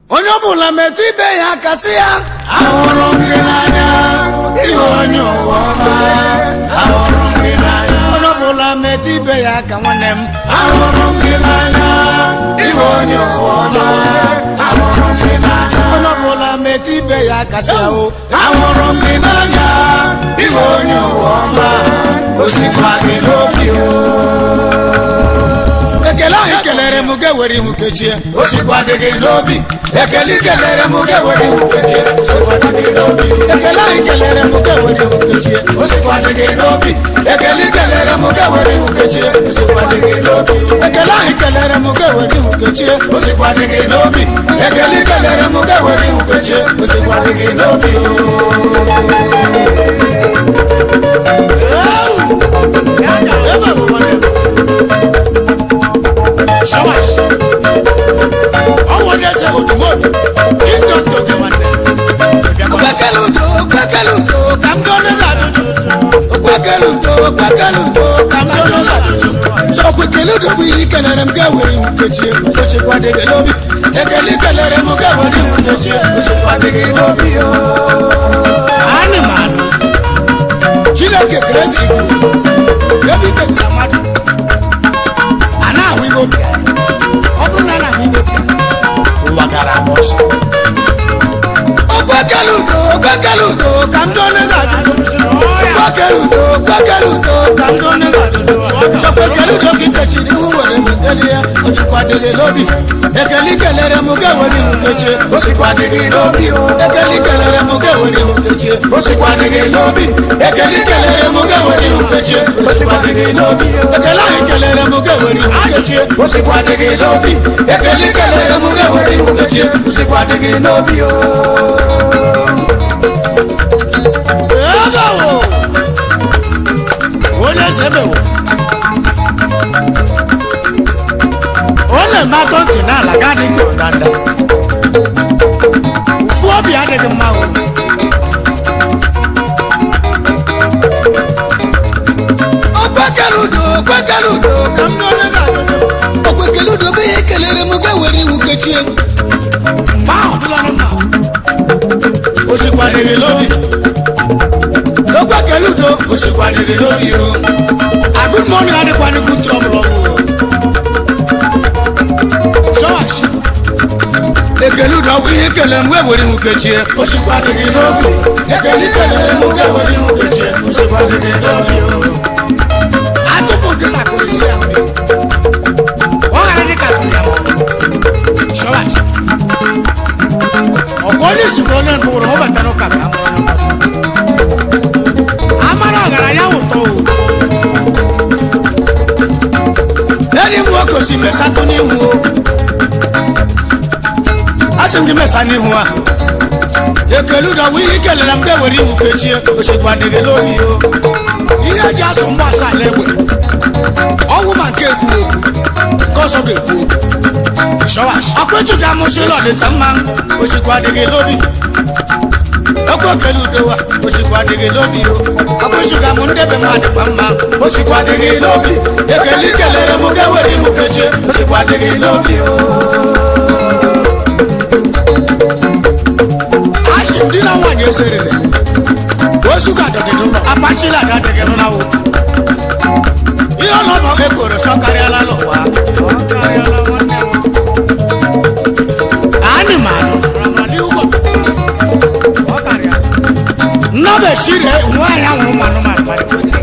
onye ọbụla metụ ibe ya aka sị ya ahụrụ m gị n'anya ihe onye ụwa ọma ahụrụ m gị n'anya onye ọbụla metụ ibe ya aka nwanne m ahụrụ m gị n'anya ihe onye ụwa ọma ahụrụ m gị n'anya onye ọbụla metụ ibe ya aka sị ya o ahụrụ m gị n'anya ihe onye ụwa ọma osikwa gị n'obi o ekele ahụ kelere m ga were ihu kechie osikwa dị gị n'obi ekele kelere m ga were ihu kechie osikwa dị gị n'obi ekele ahụ kelere m ga were ihu kechie osikwa dị gị n'obi ekele kelere m ga were ihu kechie osikwa dị gị n'obi ekele ahụ kelere m ga were ihu kechie osikwa dị gị n'obi ekele kelere m ga were ihu kechie osikwa dị gị n'obi ebe bụ nwanne m shawash ọwọ ní ẹsẹ òdùmọdù kingdom tó kẹ wọn dẹ. gbẹkẹlu tó gbẹkẹlu tó kàmdọ́nù làdùdù gbẹkẹlu tó gbẹkẹlu tó kàmdọ́nù làdùdù. sọ̀kùnkẹ̀lú tó bí kẹlẹ̀rẹ̀ mu kẹwìrì mu kẹ̀kẹ́ o ṣe kwadege lóbi ekele kẹlẹ̀rẹ̀ mu kẹwìrì mu kẹ̀kẹ́ o ṣe kwadege lóbi o. ani màánù chineke kere dìgbò ebi kẹtì amadu ana ahụ igbo bịa ọ bụrụ na ana ahụ igbo bịa ụwa gara agba ọsọ okwekele udo okwekele udo ka ndị onye ga-adụdo okwekele udo okwekele udo ka ndị onye ga-adụdo chọkwa ekele udo ka ikechiri ihu were meteli ya o jikwa dịghị n'obi ekele ikelere m ga were ihu kechie osikwa dịghị n'obi ekele ikelere m ga were ihu kechie osikwa dịghị n'obi ekele ikelere m ga were ihu kechie osikwa dịghị n'obi ekele ahụ ikelere m ga were ihu kechie osikwa dịghị n'obi ekele ikelere m ga were ihu kechie osikwa dịghị n'obi o ebewo onye eze ebewo ọ na-eme atọ ntị n'ala ga adịghị ondanda ụfụ obi adịghị mma o okwekere udo okwekere udo ka m n'onye ga-adụdo okwekere udo bụ ihe kelere m ga were iwu kechie mgbe ahụ dụlara mma osikwadịghị n'obi okwekere udo osikwadịghị n'obi o agụmọnụ adịkwanịkwu trọbụl ọgwụ chọọch ekele udo bụ ihe kelere m wee were iwu kechie osikwadịghị n'obi ekele kelere m ga were iwu kechie osikwadịghị n'obi o atụpụ nkịta kụrụ isi ya nri ọ ghara dịka tụrụ ya chọọch ọgụ onye isikwa onye ntụrụ ọ batara ụka ka amụrụ onye ọzọ amara ọgaranya ụtọ o enyi m nwoke osi mesatụ n'ihu o asị m gị mesa n'ihu a ekele ụdọwụ ihe ikelere m ga-ewere iwu kechie osikwa dịghị n'obi o ihe eji asụ mgba asaa na egbe ọnwụ ma nke ekwu okwu nke ọzọ ga-ekwu okwu shọwash akwetu ga amụsị ụlọ dịta mma osikwa dịghị n'obi okwu okele udowa osikwa dịghị n'obi o akwetu ga mụ ndebe mmadụ kwa mma osikwa dịghị n'obi ekele ikelere m ga-ewere iwu kechie osikwa dịghị n'obi o asị ndị na nwaanyị eserere ozu ga dọdịdị ụlọ apachila ada dịghị n'ụlọ ihe ọlọbọ ekoro chọkarịala n'ụwa anịmanụ nnọbechire nwaanyị ahụrụ ụmụ anụmanụ mara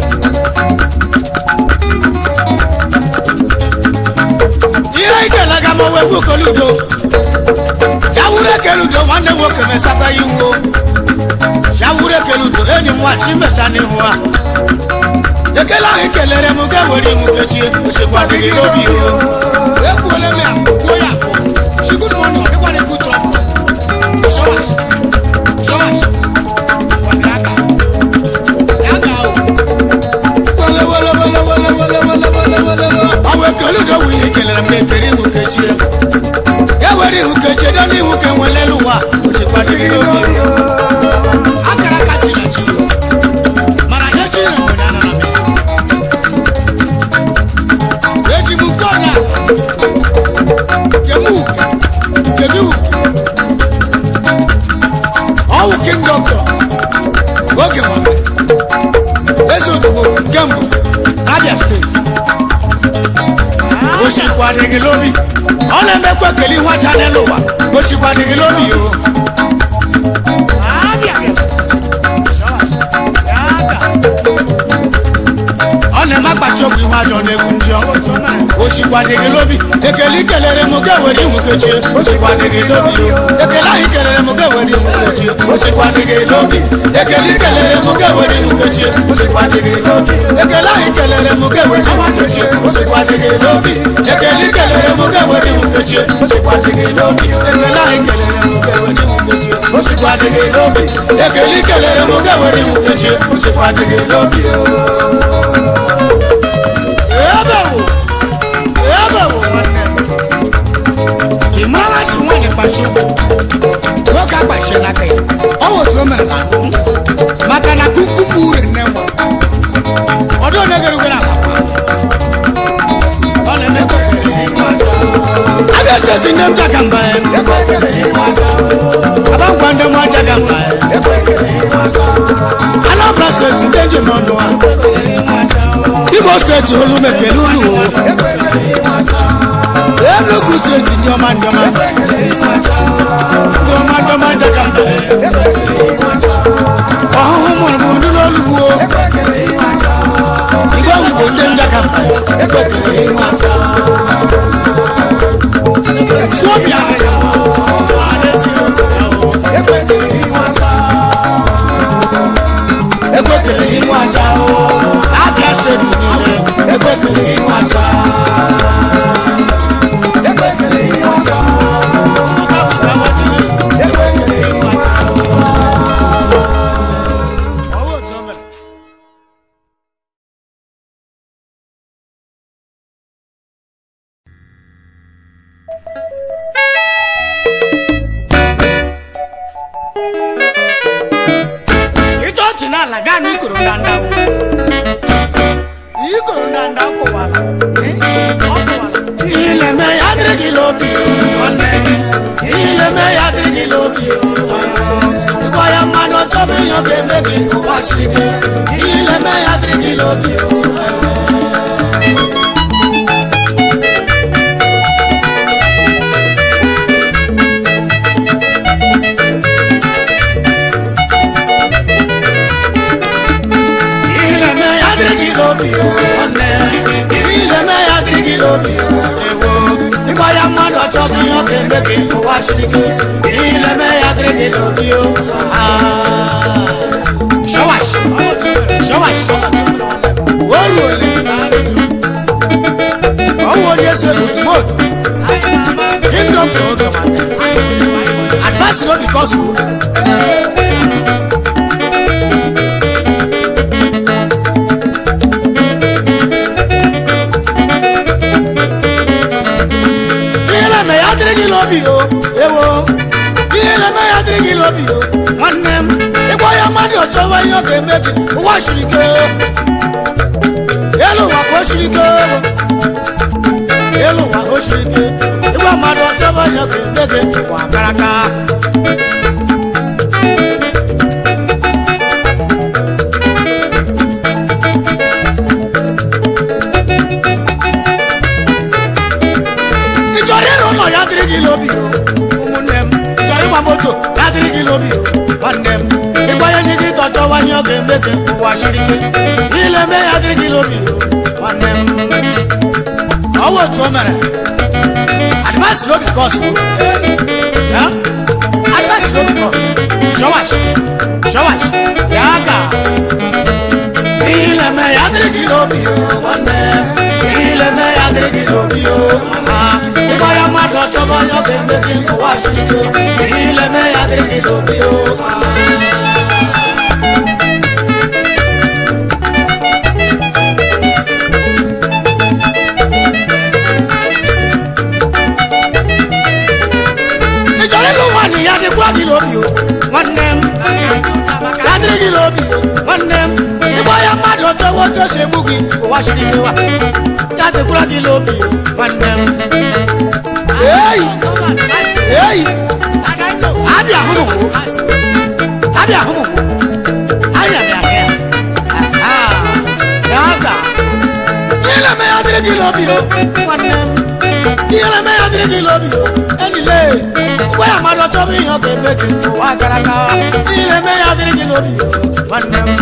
ihe ikelega ma wee gwu okoludo ya wuru ekeludo nwanne nwoke mesaba iwu ya wuru ekeludo enyi m nwachi mesa n'ihu a ekele ahụ kelere m ga were iwu kechie osikwa dịghị n'obi o ekwuole m ya kwuo ya bụ chigud mọnụ ọ dịkwana ekwu trọbụl shọwash shọwash kwadị aka ya ga o wele wele wele wele wele wele wele wele ọ bụ ekele udo wu ihe kelere m ga-ekere iwu kechie ya were iwu kechie dị n'ihu ka enwelele ụwa osikwa dịghị n'obi o akara aka si na chi o mana ihe chi na nwere anara m eji m nke ọnya kemu kemu osikwa dị gị lobi ọ na-emekwa ekele nwacha n'elu ụwa osikwa dị gị lobi o ọ na-eme akpachi okwu ihu ajọ na-egwu ndị ọ osikwa dị gị lobi ekele ikelere m ga-ewere ihu kechie osikwa dị gị lobi o ekele ahụ ikelere m ga-ewere ihu kechie osikwa dị gị lobi ekele ikelere m ga-ewere ihu kechie osikwa dị gị lobi ekele ahụ ikelere m ga-ewere ihu kechie osikwa dị gị lobi ekele ikelere m ga-ewere ihu kechie osikwa dị gị lobi ekele ahụ ikelere m ga-ewere ihu kechie osikwa dị gị lobi ekele ikelere m ga-ewere ihu kechie osikwa dị gị lobi o ebe wo ebe wo nwanne m ị mara si nwaanyị kpachi ụgbọ nwoke akpachie n'aka ya ọ wụ otu o mere na mbụ maka na kuku m ure nne nwa ọdụ onye gere ugere akpakpa ọ na-eme abịa steeti nne m jaga mba ya aba ngwa ndị nwa jaga mba ya anambra steeti ndị njem ọnụ ha imo steeti olu mekele unu o enugu steeti ndị ọma ndị ọma ndị ọma ndị ọma jaga mba ọhụhụ mụrụ m ndị n'olugbu o igwe wigbo ndị njaga mba sobia ekwekele ihu aja o abịa steeti niile ekwekele ihu aja ekwekele ihu aja Nnukwu abụba gbajiri ekwekele ihu aja Ọwụ otu o mere. ịchọ ọchị n'ala gaa na ikoro ndanda o ikoro ndanda ọ kụwara Eh, ọ kụwara. ihe na-eme ya dịrị gị n'obi o, nwanne m. ihe na-eme ya dịrị gị n'obi o, ịgwa ya mmadụ ọchọbụ ihe ọ ga-eme gị ụwa siri ike ihe na-eme ya dịrị gị n'obi o ihe na-eme ya dịrị gị n'obi o nwanne ihe na-eme ya dịrị gị n'obi o ewo ịgba ya mmadụ ọchọbụ ihe ọ ga-eme gị ụwa siri ike ihe na-eme ya dịrị gị n'obi o Ah. Shawash. Shawash. Oru ole ọwụ onye so n'otumotu kingdom to oge advice no be cause o ihe na-eme ya dịrị gị n'obi o ewo ihe na-eme ya dịrị gị n'obi o nwanne m ịgwa ya mmadụ ọchọwa ihe ọ ga-eme gị ụwa siri ike elu ụwa ka o siri ike ewo. elu ụwa ka o siri ike ịgwa mmadụ ọchọwa ihe ọ ga-eme gị ụwa kara aka ị chọrọ ịrụ ụlọ ya dịrị gị n'obi o ụmụnne m ị chọrọ ịgba moto ya dịrị gị n'obi o nwanne m ịgwa ya nye gị tọchọwa ihe ọ ga-eme gị ụwa siri ike ile eme ya dịrị gị n'obi o nwanne m ọwụ otu o mere advice no be cause o ya advice no be cause shawash shawash ya ka ile eme ya dịrị gị n'obi o nwanne m ile eme ya dịrị gị n'obi o aha ịgwa ya mmadụ ọchọba onye ọ ga-eme gị ụwa siri ike ile eme ya dịrị gị n'obi o ị chọrọ ịlụ nwaanyị ya dịkwa gị n'obi o nwanne m ya dịrị gị n'obi o nwanne m ịgwa ya mmadụ ọchọwa otu o si egbu gị ụwa siri ike wa ya dịkwara gị n'obi o nwanne m eyi eyi abịa hụ m abịa hụ m anya bịa hụ ya Aha, ya ga ile me ya dịrị gị n'obi o nwanne m lobi o enile ngwa ya mmadụ ọtọ bụ ihe ọ ga-eme gị ụwa gara aga niile mee ya dịrị gị lobi o nwanne m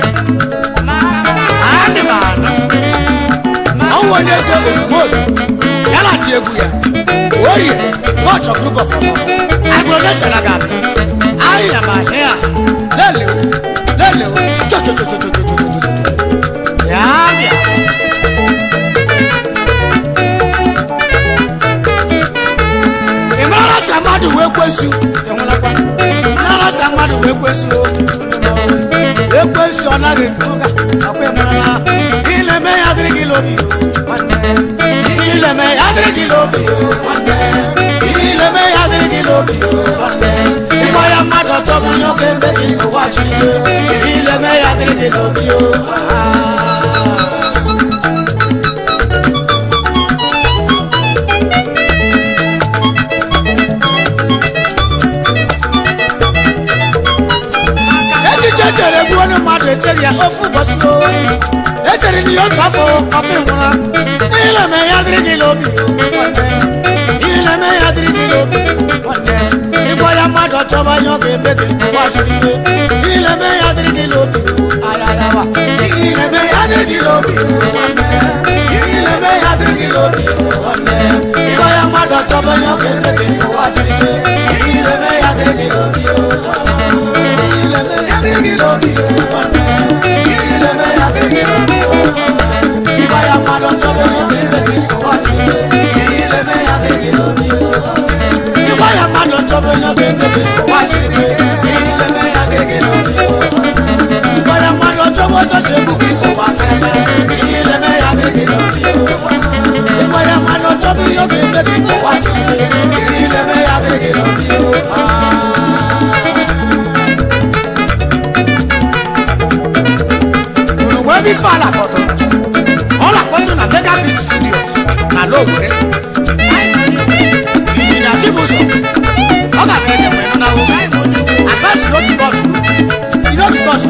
adị m ana ọnwụ onye so olugbodu ya na ndị egwu ya orie kọchọ group of ọmọ agrodeshara ga-abịa ahịa ma ahịa lelewo lelewo chochochochochochochochochocho ya bịa ị marala sa mmadụ wee kwesu enwelakwa marala sa mmadụ wee kwesu ekwesu ọ naghị ekwe ụga akwa ịmarala ileme ya dịrị gị lobi nwanne ileme ya dịrị gị lobi nwanne ileme ya dịrị gị lobi nwanne ịkpọ ya mmadụ ọtọ bụ ihe ọ ga-eme gị ụwa chike ileme ya dịrị gị lobi echiche chere egbu onye mmadụ echere ya ofu ụbọchị o echere na ihe otu afọ ọkụ nwụra ileme ya dịrị gị n'obi ileme ya dịrị gị n'obi ịgwa ya mmadụ ọchọba ihe ọ ga-eme gị ụwa siri ike ileme ya dịrị gị n'obi ayarawa ileme ya dịrị gị n'obi ileme ya dịrị gị n'obi ịgwa ya mmadụ ọchọba ihe ọ ga-eme gị ụwa siri ike ileme ya dịrị gị n'obi ebe ife ala kpọtụ ọ na-akpọtụ na megabit studios na lowere injinia chibụzọ ọ ga-abịa ede mgbe nọ na wo advice no because no because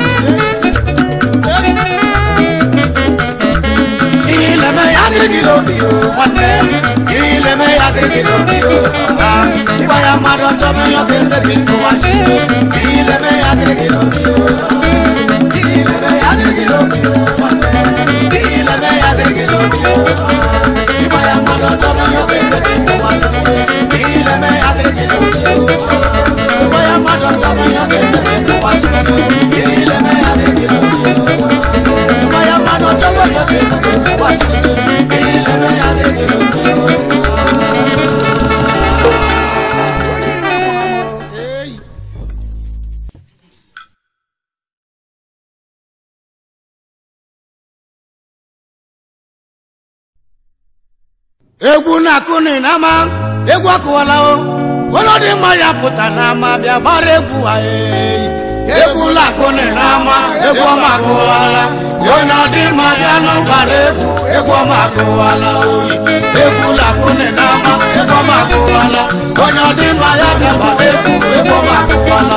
ihe ileme ya adịrị gị n'obi o nwanne ihe ileme ya adịrị gị n'obi o ịgwa ya mmadụ ọchọbụ ihe ọ ga-eme gị nkụwa si ihe ileme ya adịrị gị n'obi o ihe ileme ya adịrị gị n'obi o nwanne ihe ileme ya adịrị gị n'obi o ịgwa ya mmadụ ọchọbụ ihe ọ ga-eme gị nkụwa si ihe ileme ya adịrị gị n'obi o ịgwa ya mmadụ ọchọbụ ihe ọ ga-eme gị nkụwa si ihe ileme ya adịrị gị n'obi o ịgwa ya mmadụ ọchọbụ ihe ọ ga-eme gị nkụwa si ihe ileme ya adịrị gị n'obi o Hey. egwu na-akụni n'ama egwu akụwala o ụlọ dị mma ya pụta n'ama bịa gbara egwu anyị egwu na-akụni n'ama egwu ọma akụwala onye dị mma bịa nụ gbara egwu egwu ọma akụwala oyi egwu na-akụni n'ama egwu ọma akụwala onye dị mma ya bịa gbara egwu egwu ọma akụwala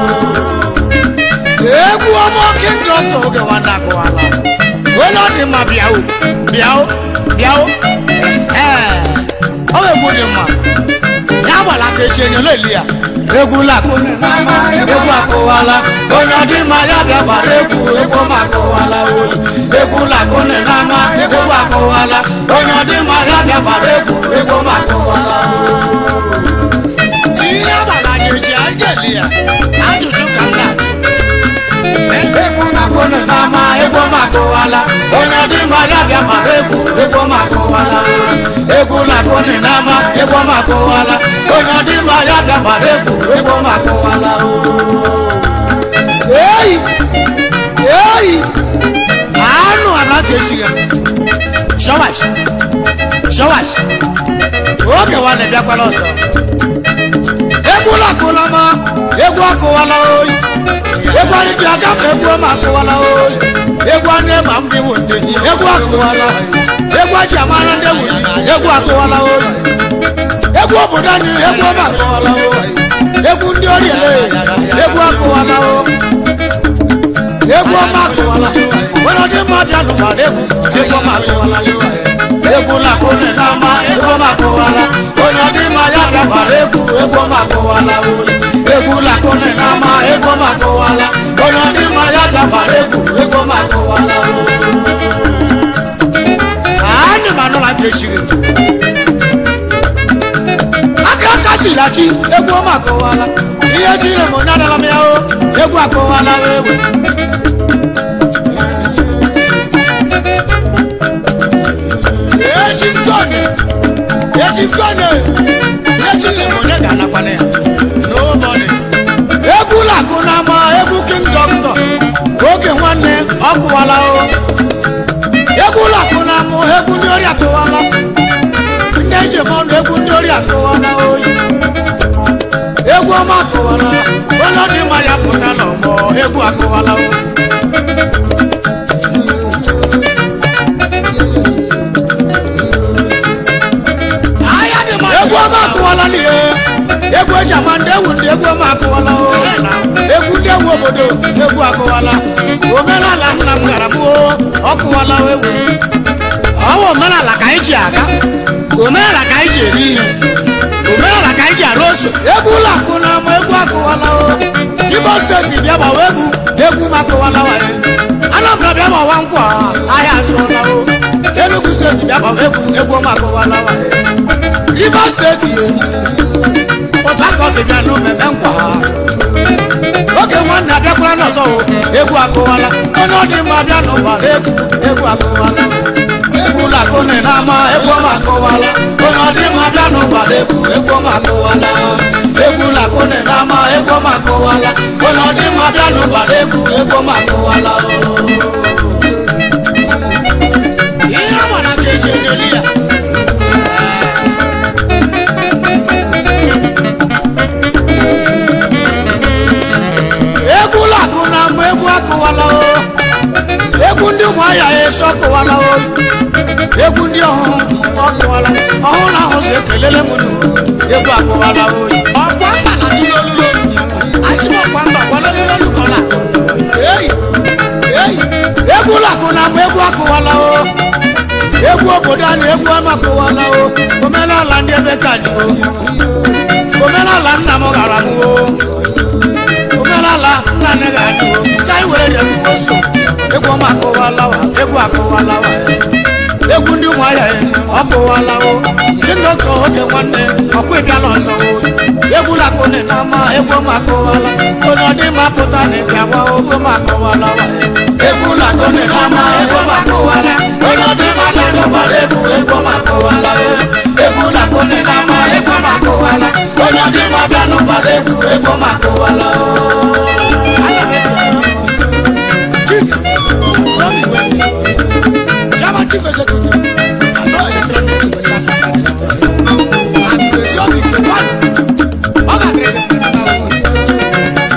egwu ọma kingdom oge nwanne akụwala onye dị mma bịa o bịa o bịa o ee ọ bụ egwu dị mma ya gbara aka echi enyo leli ya egwu lakụni n'ama egwu akụwala onye dị mma ya bịa gbara egwu egwu ọma akụwala oyi egwu lakụni n'ama egwu akụwala onye dị mma ya bịa gbara egwu egwu ọma akụwala ihe agbara na-eji anyị ga-eli ya ajụjụ ka m na-atụ akụni n'ama egwu ọma akụwala onye dị mma ya bịa gbara egwu egwu ọma akụwala egwu lakụni n'ama egwu ọma akụwala onye dị mma ya bịa gbara egwu egwu ọma akụwala eyi eyi anụ anaghị esi ya shọwash shọwash oge wa na-ebịakwala ọzọ egwu lakụla ma egwu akụwala oyi egwu anyị ji aga ma egwu ọma akụwala oyi egwu anyị ma m dị bụ ndị egwu akụwala egwu aji amara ndị ewu egwu akụwala oyi egwu obodo anyị egwu ọma akụwala oyi egwu ndị oriele egwu akụwala oyi egwu ọma akụwala nwere ọdị mma bịa n'ụgbara egwu egwu ọma akụwala egwu lakone n'ama ego makụwala onye ọdịmma ya bịakwara egwu ego makụwala oyi egwu lakone n'ama ego makụwala onye ọdịmma ya bịakwara egwu ego makụwala oyi anyị ma nụla ka echiri aka aka silachi egwu ọma akọwala ihe chiri m onye adala m ya o egwu akọwala ewe echimtone echimtone ihe chiri m onye ga-anakwana ya n'ụbọdị egwu lakụ na ama egwu king doctor oge nwanne ọ kụwala o egwu lakụ na amụ egwu ndị ori akụwala ndị njem ọnụ egwu ndị ori akụwala oyi egwu ọma akụwala onye dị mma ya pụtala ọgbọ egwu akụwala o egwu ọma akụwala n'ihe egwu eji ama ndị ewu ndị egwu ọma akụwala o egwu ndị ewu obodo egwu akụwala omenala nna m gara m o ọ kụwala ewu ọwa omenala ka anyị ji aga omenala ka anyị ji eri ihe omenala ka anyị ji arụ ose egwu ụlọ akụ na ama egwu akụwala o Imo steeti bịa gbawa egwu egwu m akụwala waye Anambra bịa gbawa nkwa ahịa azụọla o Enugu steeti bịa gbawa egwu egwu m akụwala waye Rivers steeti Port Harcourt bịa n'omeme nkwa ha oge nwanne abịakwala n'ọzọ o egwu akụwala onye ọ dị mma bịa n'ụbara egwu egwu akụwala egwu lakone n'ama egwu ọma akụwala onye ọ dị mma bịa n'ụbara egwu egwu ọma akụwala egwu lakone n'ama egwu ọma akụwala onye ọ dị mma bịa n'ụbara egwu egwu ọma akụwala ihe agbara ka eji enyeli ya egwu lakụ na ama egwu akụwala o egwu ndị ụmụahịa eso ọkụwala o egwu ndị ọhụụ ọkụwala ọhụụ na ahụ si ekelele m nụ egwu akụwala o ọkwa mba na tụ n'olulu asị m ọkwa mba kwa n'olulu kọla eyi eyi egwu lakụ na ama egwu akụwala o egwu obodo anyị egwu ọma akụwala o omenala ndị ebe ka anyị o omenala nna m gara m o omenala nna nne ga-adị o chai were dị egwu so egwu ọma akụwalawa egwu akụwalawa egwu ndị ụmụahịa ya ọkụwala o ndị nnọkọ oge nwanne ọkwa ịbịala ọzọ o egwu lakone na ama egwu ọma akụwala onye ọdị mma pụta na ịbịa gwa ogbo ma akụwalawa egwu lakone na ama egwu ọma akụwala onye ọdị mma bịa n'ụgbara egwu egwu ọma akụwala egwu lakone na ama egwu ọma akụwala onye ọdị mma bịa n'ụgbara egwu egwu ọma akụwala German chief executive, Ato Electronics West Africa Limited. Agbèsè Obike one, ọ ga-adịrị gị mma na ụwa.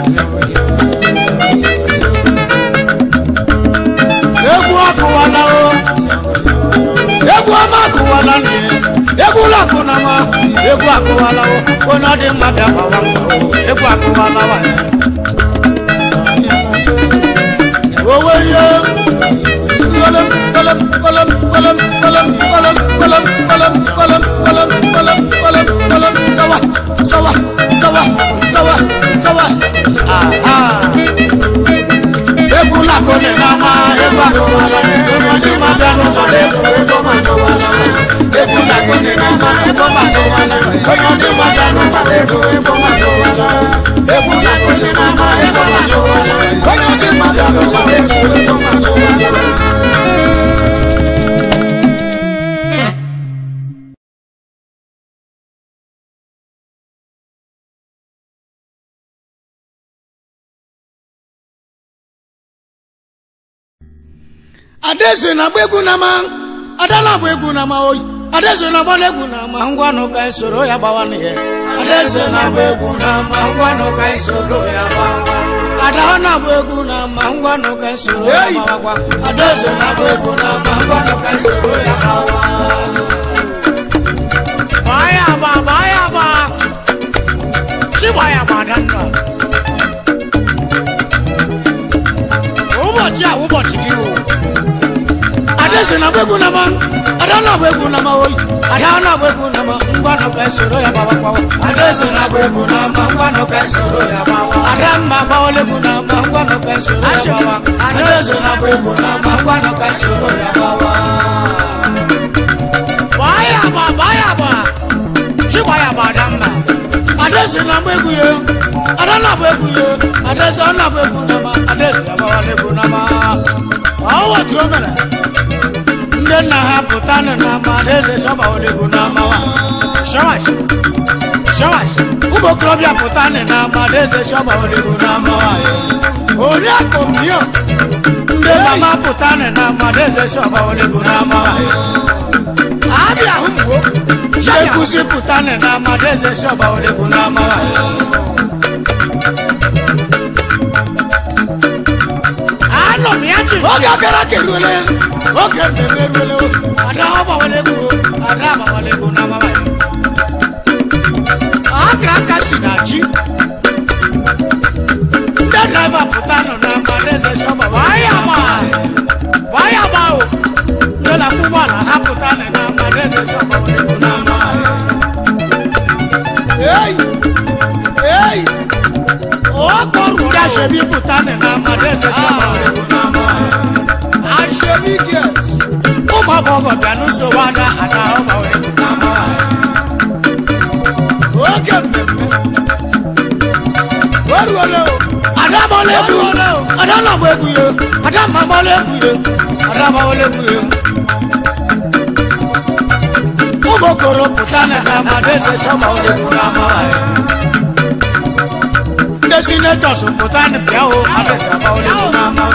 Egwu akụwala o, egwu ọma akụwala nne, egwu ụlọ akụ na ma, egwu akụwala o, onye ọ dị mma bịa gbawa mbọ o, egwu akụwala wa ya. Owe ihe kolom kolom kolom kolom kolom kolom kolom kolom kolom kolom kolom kolom kolom sawa sawa sawa sawa sawa aha egwu lakone n'ama egwu akọwala onye ọdị ma bịa n'ụzọrọ egwu ego ma akọwala egwu lakone n'ama ego ma akọwala onye ọdị ma bịa n'ụzọrọ ego ego ma akọwala egwu lakone n'ama ego ma akọwala onye ọdị ma bịa n'ụzọrọ ego ego ma akọwala adeze na agba egwu na ma ada na agba egwu na ma oyi adeze na agba egwu na ma ngwa nụ ka soro ya gbawa n'ihe adeze na agba egwu na ma ngwa nụ ka soro ya gbawa ada ọ na-agba egwu na ma ngwa nụ ka soro ya gbawakwa adeze na agba egwu na ma ngwa nụ ka soro ya gbawa gbaa ya agba gbaa ya agba chi gbaa ya agba ada ndụ ụbọchị a ụbọchị gị o adesi na gbegwu na ma ada na agba egwu na ma oyi ada na agba egwu na ma ngwanụ ka soro ya gbawa gbawa adesi na agba egwu na ma ngwanụ ka soro ya gbawa ada mma gbawala egwu na ma ngwanụ ka soro ya gbawa adesi na agba egwu na ma ngwanụ ka soro ya gbawa gbaa ya agba gbaa ya agba chigba ya agba ada mma adesi na agba egwu ya ada na agba egwu ya adesi ọ na agba egwu na ma adesi agbawala egwu na ma ọwọ tí ó mere ndị nna ha pụta nụ na ama adaeze sọbawala egwu na amawa shawash shawash ụmụ okorobịa pụta nụ na ama adaeze sọbawala egwu na amawa oriakụ miyo ndị mama pụta nụ na ama adaeze sọbawala egwu na amawa abịa hụ mgbo ekusi pụta nụ na ama adaeze sọbawala egwu na amawa anọ m ya chi oge akara aka eruole oge mmemme eruole ada ọgbawala egwu ada agbawala egwu na amama ya akara aka si na chi ndị draiva pụta nọ na mba n'eze sọgba waya gba waya gba o ndị na-akwụ ụgbọala ha pụta nọ na mba n'eze sọgba wala egwu na amama ya ei ei ọkọrù ndị aṣebi pụta nị na mmadụ eze sọgbọrọ aṣebi girls ụmụ agbọghọ bịa n'usoro ada ada ọgbọrọ egwu n'ama oge mmemme oruole o ada agbọla egwu ada na-agba egwu ya ada ma agbọla egwu ya ada agbawala egwu ya ụmụ okoro pụta nị na mmadụ eze sọgbọrọ egwu n'ama ya ndị sinetọs pụta bịa o adịsabawolego n'ama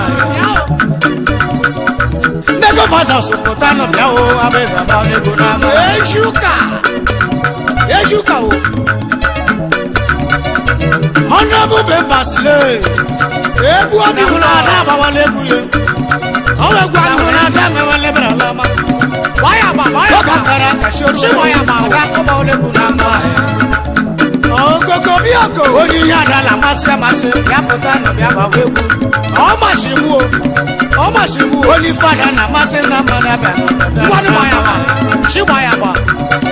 ndị gọvanọs pụta bịa o adịsabawolego n'ama ejuka ejuka o ọnụebube mbasile egwu obi hụrụ ada agbawala egwu ya ọwa egwu ahụ hụrụ ada mewale bere alama waya gba waya gba ọkakara kashi oru waya gba ada agbawala egwu n'ama okoko bí ọkọ. onye ihe ada la amasị amasị ya pụta nọ bịa gbawa egwu ọ masịrị m o ọ masịrị m o onye fada na amasị na mmadụ abịa ngwanụ gba ya gba chi gba ya gba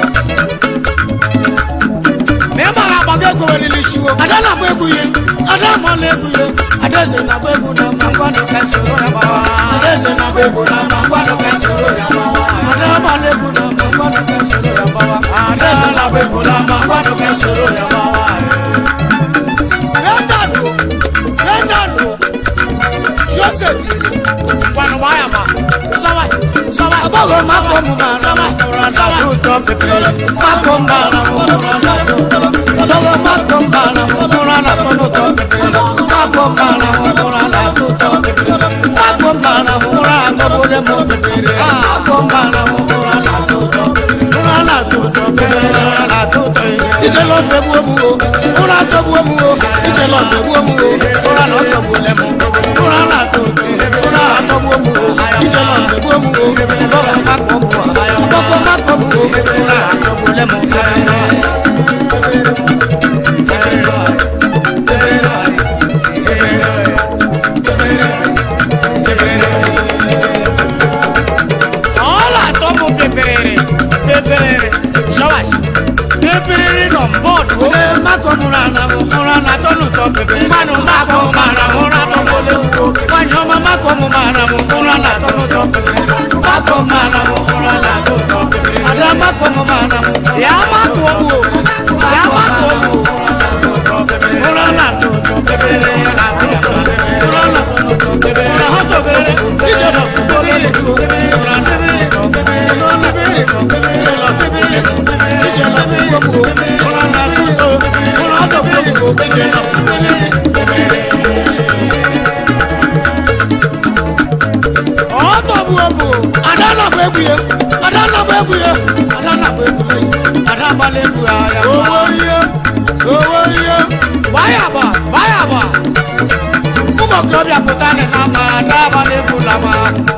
ma ị mara agbago egwu welili shiwo ada na-agba egwu ya ada amala egwu ya adaeze na-agba egwu na mma ngwanụ ka soro ya gbawa adaeze na-agba egwu na mma ngwanụ ka soro ya gbawa ada amala egwu na mma ngwanụ ka soro ya gbawa adaeze na-agba egwu na mma ngwanụ ka soro ya gbawa Bẹ́ẹ̀nàdù Bẹ́ẹ̀nàdù Jọ́sẹ̀ dìrì ngwanụ gba ya gba sawa sawa agbọghọ mako mu mara mu sawa n'ụtọ pepere mako mara mu agbọghọ mako mara mu mụra na atọ n'ụtọ pepere mako mara mu mụra na atọ n'ụtọ pepere mako mara mu mụra na atọ bụrụ mu pepere mako mara mu mụra na atọ ụtọ mụra na atọ ụtọ pepere mụra na atọ ụtọ ije lọ fẹ bu omu o mụra atọ bu omu o ije lọ fẹ bu omu o mụra na ọtọ bu lẹ mu mụra na atọ ụtọ mụra atọ bu omu o ije lọ fẹ bu omu o ọgbọkọ makọ mu o ọgbọkọ makọ mu o mụra atọ bu lẹ mu. Ọla atọ bụ peperere peperere shawash peperere nọ mbọọdụ o. Ee makọ mụrụ ana mụ mụrụ ana atọ n'ụtọ peperere. Mmanụ makọ mara mụrụ atọ n'ole ugbo. Nwanyị ọma makọ mụ mara mụ mụrụ ana atọ n'ụtọ peperere. Makọ mara mụ mụrụ ana atọ n'ụtọ peperere. Ada makọ mụ mara mụ. Ya makọ mụ o. Ya makọ mụ o. Mụrụ ana atọ n'ụtọ peperere. Mụrụ ana atọ n'ụtọ peperere. Mụrụ ana atọ peperere. Ije nọ fún peperere. Mụrụ ana peperere. Mụrụ ana peperere. Ije nọ peperere. Ije nọ peperere. Mụrụ ana atọ n'ụtọ. Mụrụ atọ peperere. Ije nọ peperere. ọtọgbu egwu ada na-agba egwu ya ada na-agba egwu ya ada na-agba egwu ya ada agbala egwu ya ya owo ihe owo ihe gbaya agba gbaya agba ụmụ okorobịa pụta nị na ama ada agbala egwu na ama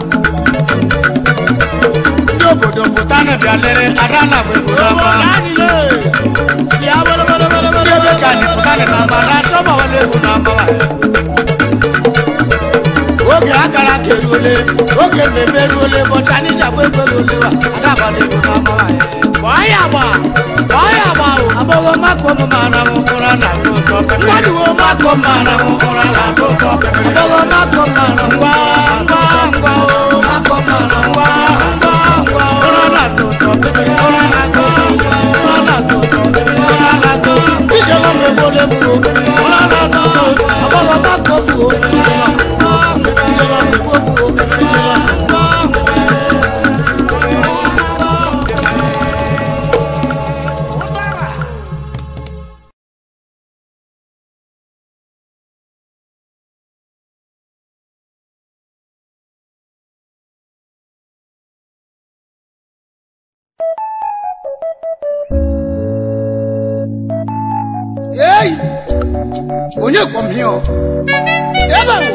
ndị obodo pụta nị bịa lere ada na-agba egwu na ama ndị ebe ka anyị pụta nị na ama ada asọgbawala egwu na ama oge akara ka eruo eruole oge mmemme eruole ụbọchị anyị ji agba ego eruole wa adabala ego n'ama anyị gbọọ ya agba gbọọ ya agba o agbọghọ mako m mara m ụra na agụ ụtọ mmadụwo mako m mara m ụra na agụ ụtọ agbọghọ mako m mara ngwa ngwa ngwa o mako m mara ngwa ngwa ngwa ụra na agụ ụtọ ụra na agụ ụtọ ụra na agụ ụtọ ụra na agụ ụtọ ijela m egbole m o ụra na agụ ụtọ agbọghọ mako m o ijela m ijela m egbo m o ijela m Ei! Onye kpọm ihe ọ? Ebe bụ.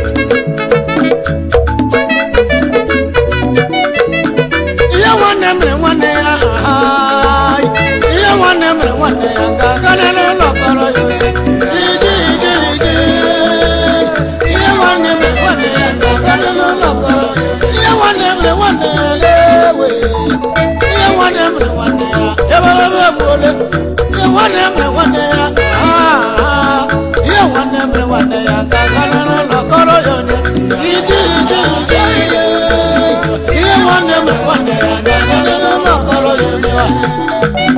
Ihe nwanne mere nwanne ya ahaị. Ihe nwanne mere nwanne ya ga-aga n'ụlọ kpọrọ ya oche. Iji iji iji. Ihe nwanne mere nwanne ya ga-aga n'ụlọ kpọrọ ya oche. Ihe nwanne mere nwanne ya lewe. Ihe nwanne mere nwanne ya ebelebe egbuole. Ihe nwanne mere nwanne ya ahaa. Ihe nwanne mere nwanne ya ga-aga n'ụlọ kpọrọ ya oche. Iji iji iji. Ihe nwanne mere nwanne ya ga-aga n'ụlọ kpọrọ ya oche.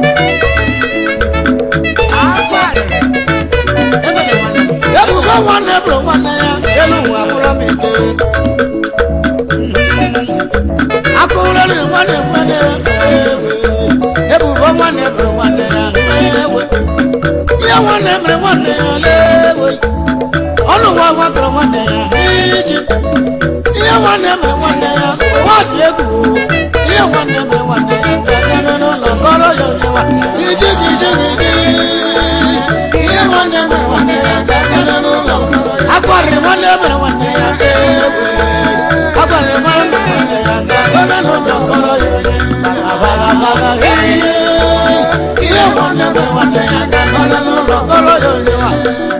ebubo nwanne bụrụ nwanne ya elu ụwa bụrụ m ike akụrụrị nwanne nwanne ya ewe ebubo nwanne bụrụ nwanne ya ewe ihe nwanne mere nwanne ya lewe ọnụ ụwa gwakọrọ nwanne ya iji ihe nwanne mere nwanne ya ụwa dị egwu ihe nwanne mere nwanne ya ga-aga n'ụlọ kọrọ ya onyewa iji gị iji gị iji ihe nwanne mere nwanne ya ga-aga n'ụlọ kọrọ ya akwarịrị nwanne mere nwanne ya ewe akwarịrị nwanne mere nwanne ya ga-aga n'ụlọ kọrọ ya onye abaga abaga ihe ihe nwanne mere nwanne ya ga-aga n'ụlọ kọrọ ya onyewa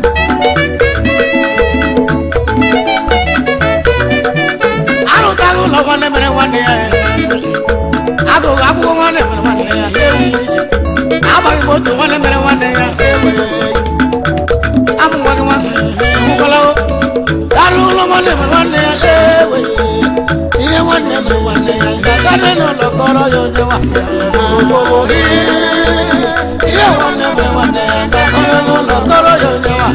arụtaghị ụlọ nwanne mere nwanne ya agụghị akwụkwọ nwanne mere nwanne ya ewu isi agbaghị moto nwanne mere nwanne ya ewe amụ nwa gị nwanne hụkwala arụ ụlọ nwanne mere nwanne ya ewe ihe nwanne mere nwanne ya ga-aga n'ụlọ kọrọ ya onye nwa obobo ihe nwanne mere nwanne ya ga-aga n'ụlọ kọrọ ya onye nwa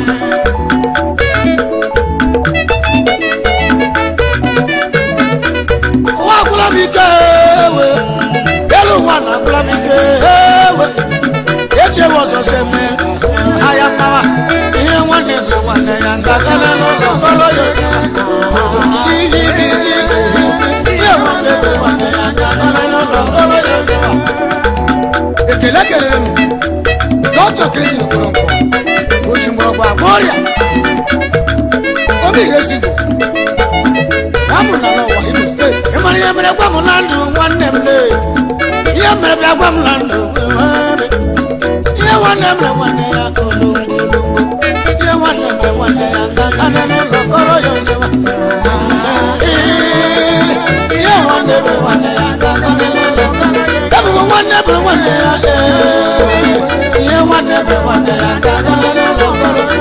ụwa agwụla m ike ewe elu ụwa na agwụla m ike ewe echewe ọzọ se eme ahịa mmawa ihe nwanne ji nwanne ya nga gana n'ụlọ kọrọ ya iji iji iji ihe nwanne ji nwanne ya nga gana n'ụlọ kọrọ ya ekele kelere m dọkịta kristi kwuru nkwa o ji mgbọrọgwụ agwọ ọrịa omeiresigo amụrụ na n'ụwa imo steeti ị mara ihe mere gwa m na ndụ nwanne m lee ihe mere bịa gwa m na ndụ nwere. ihe nwanne mere nwanne ya kolongolongo ihe nwanne mere nwanne ya ga-aga n'ụlọ kọrọ ya ozewa ihe nwanne mere nwanne ya ga-aga n'ụlọ kọrọ ya ebubo nwanne mere nwanne ya ee. ihe nwanne mere nwanne ya ga-aga n'ụlọ kọrọ ya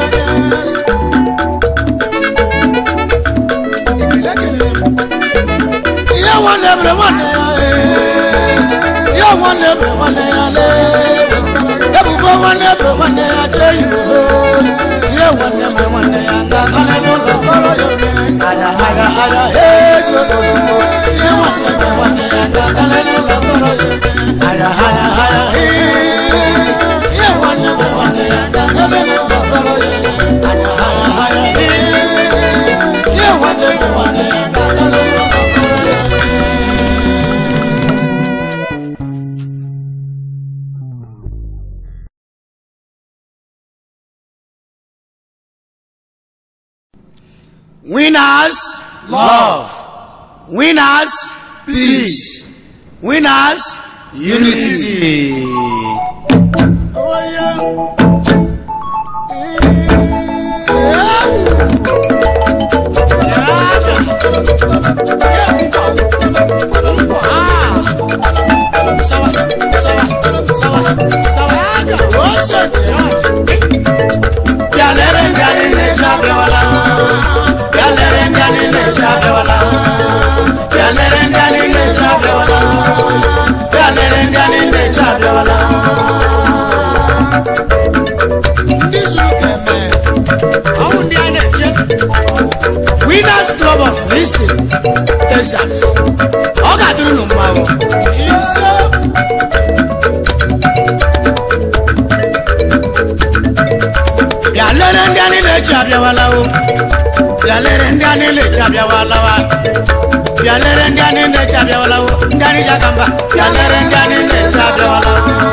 Ekele kelere m. ihe nwanne mere nwanne ya ee. ihe nwanne mere nwanne ya lee ebubo nwanne mere nwanne ya jee iwe ihe nwanne mere nwanne ya ga-aga n'ụlọ kọrọ ya ada ada ada eji ogogogo ihe nwanne mere nwanne ya ga-aga n'ụlọ kọrọ ya ada ada ada ee. ihe nwanne mere nwanne ya ga-aga n'ụlọ kọrọ ya ada ada ada ee. ihe nwanne mere nwanne ya ga-aga n'ụlọ kọrọ ya Winners, love. Winners, peace. Winners, unity. Oh, yeah. Yeah. bịalere ndị anyị na-eche abịawala bịalere ndị anyị na-eche abịawala bịalere ndị anyị na-eche abịawala bịalere ndị anyị na-eche abịawala ndị zuru ka eme ọwụ ndị a na-eche winners club of Houston Texas ọ ga-adịrị unu mma o ise bịa lere ndị anyị na-eche abịawala o bịa lere ndị anyị na-eche abịawala wa bịa lere ndị anyị na-eche abịawala o ndị anyị ji aka mba bịa lere ndị anyị na-eche abịawala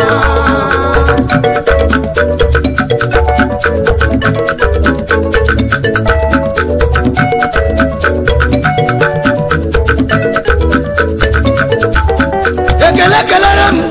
o ekele kelere m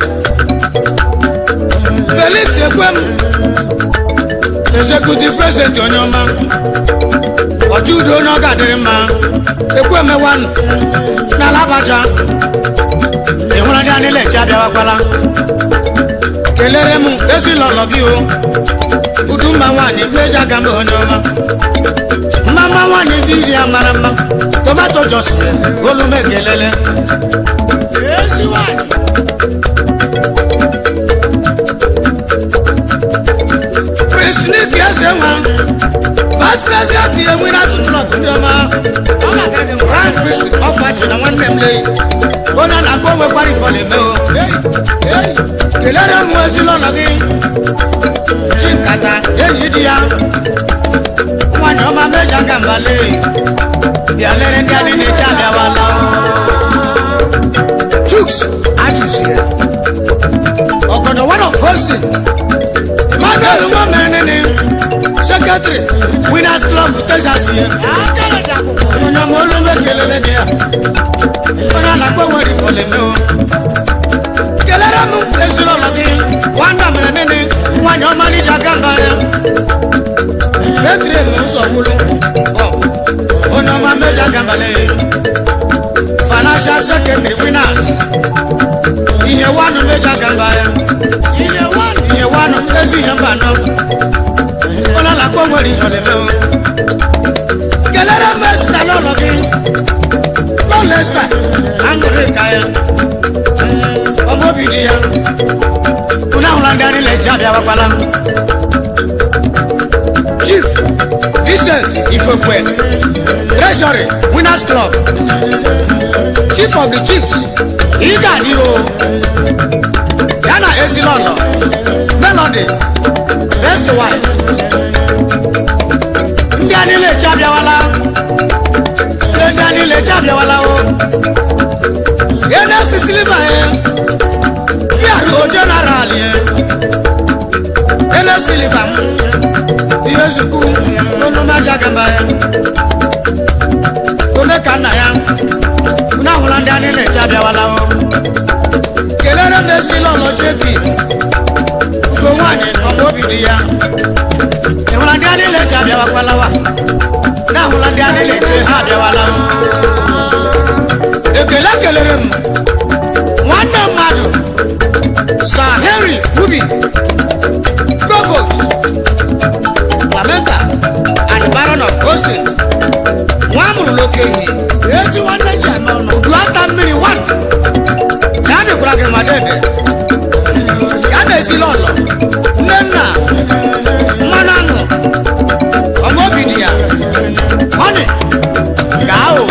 felix ekwem executive president onye ọma ọjọ udo onye ọ ga-adịrị mma ekwemewan n'ala abacha ịhụrụ ndị anyị na-eche abịawakwala kelere m ezinụlọ gị o udu mma nwaanyị mmeji aga mba onye ọma mma mma nwaanyị dị iri ya mara mma tomato jos olu m ekelele ezi nwaanyị prince nick eze nwa vice president ihe nwere asụtụlọtụ ndị ọma prime prince ọfachi na nwanne m leyi onye na-akpọ onwekwara ifọlụ eme o kelere m ezinụlọ gị chi nkata enyi di ya nwanyị ọma meji aka mbale bịa lere ndị anyị na-eche abịawala chuks ajụzi ya ọgọdọ one of hosting emmanuel nwamenene secretary winners club texas ye onye ọma olu mekelele gị ya onye alakpa nwere ifọleme o kelere m ezinụlọ gị nwanda mere nene nwanyị ọma n'iji aka mba ya petri ụzọ gwụrụ onye ọma meji aka mbale financial secretary winners ihe wanụ meji aka mba ya ihe wanụ ezi ihe mba nọ onye alakpa nwere ifọleme o kelere m esita n'ụlọ gị lọlesta aṅụrị ka ya ọmọbi di ya unu ahụla ndị anyị na-eche abịawakwala chief vincent ifekwe treasury winners club chief of the chiefs ịga adị o ya na ezinụlọ melody best wife ndị anyị na-eche abịawala ndị anyị na-eche abịawala o ernest silva ya bịara o jeneral ya ernest silva m ihe zukwu n'onumaja gamba ya ome ka nna ya unu ahụla ndị anyị na-eche abịawala o kelere m esila ọlọ jeki ugo nwaanyị ọma obi dị ya ịhụla ndị anyị na-eche abịawakwala wa na ahụla ndị anyị na-eche ha abịawala o ekele kelere m nwanne mmadụ sir henry ruby provost lamenta and baron of austin nwa amụrụ n'okenye ezi nwanne ji anọ n'udu ata mmiri wan ya dịkwara gị ma dede ya na-esila ọlọ nne nna mmanụ aṅụ ọma obi dị ya ọnị gaa o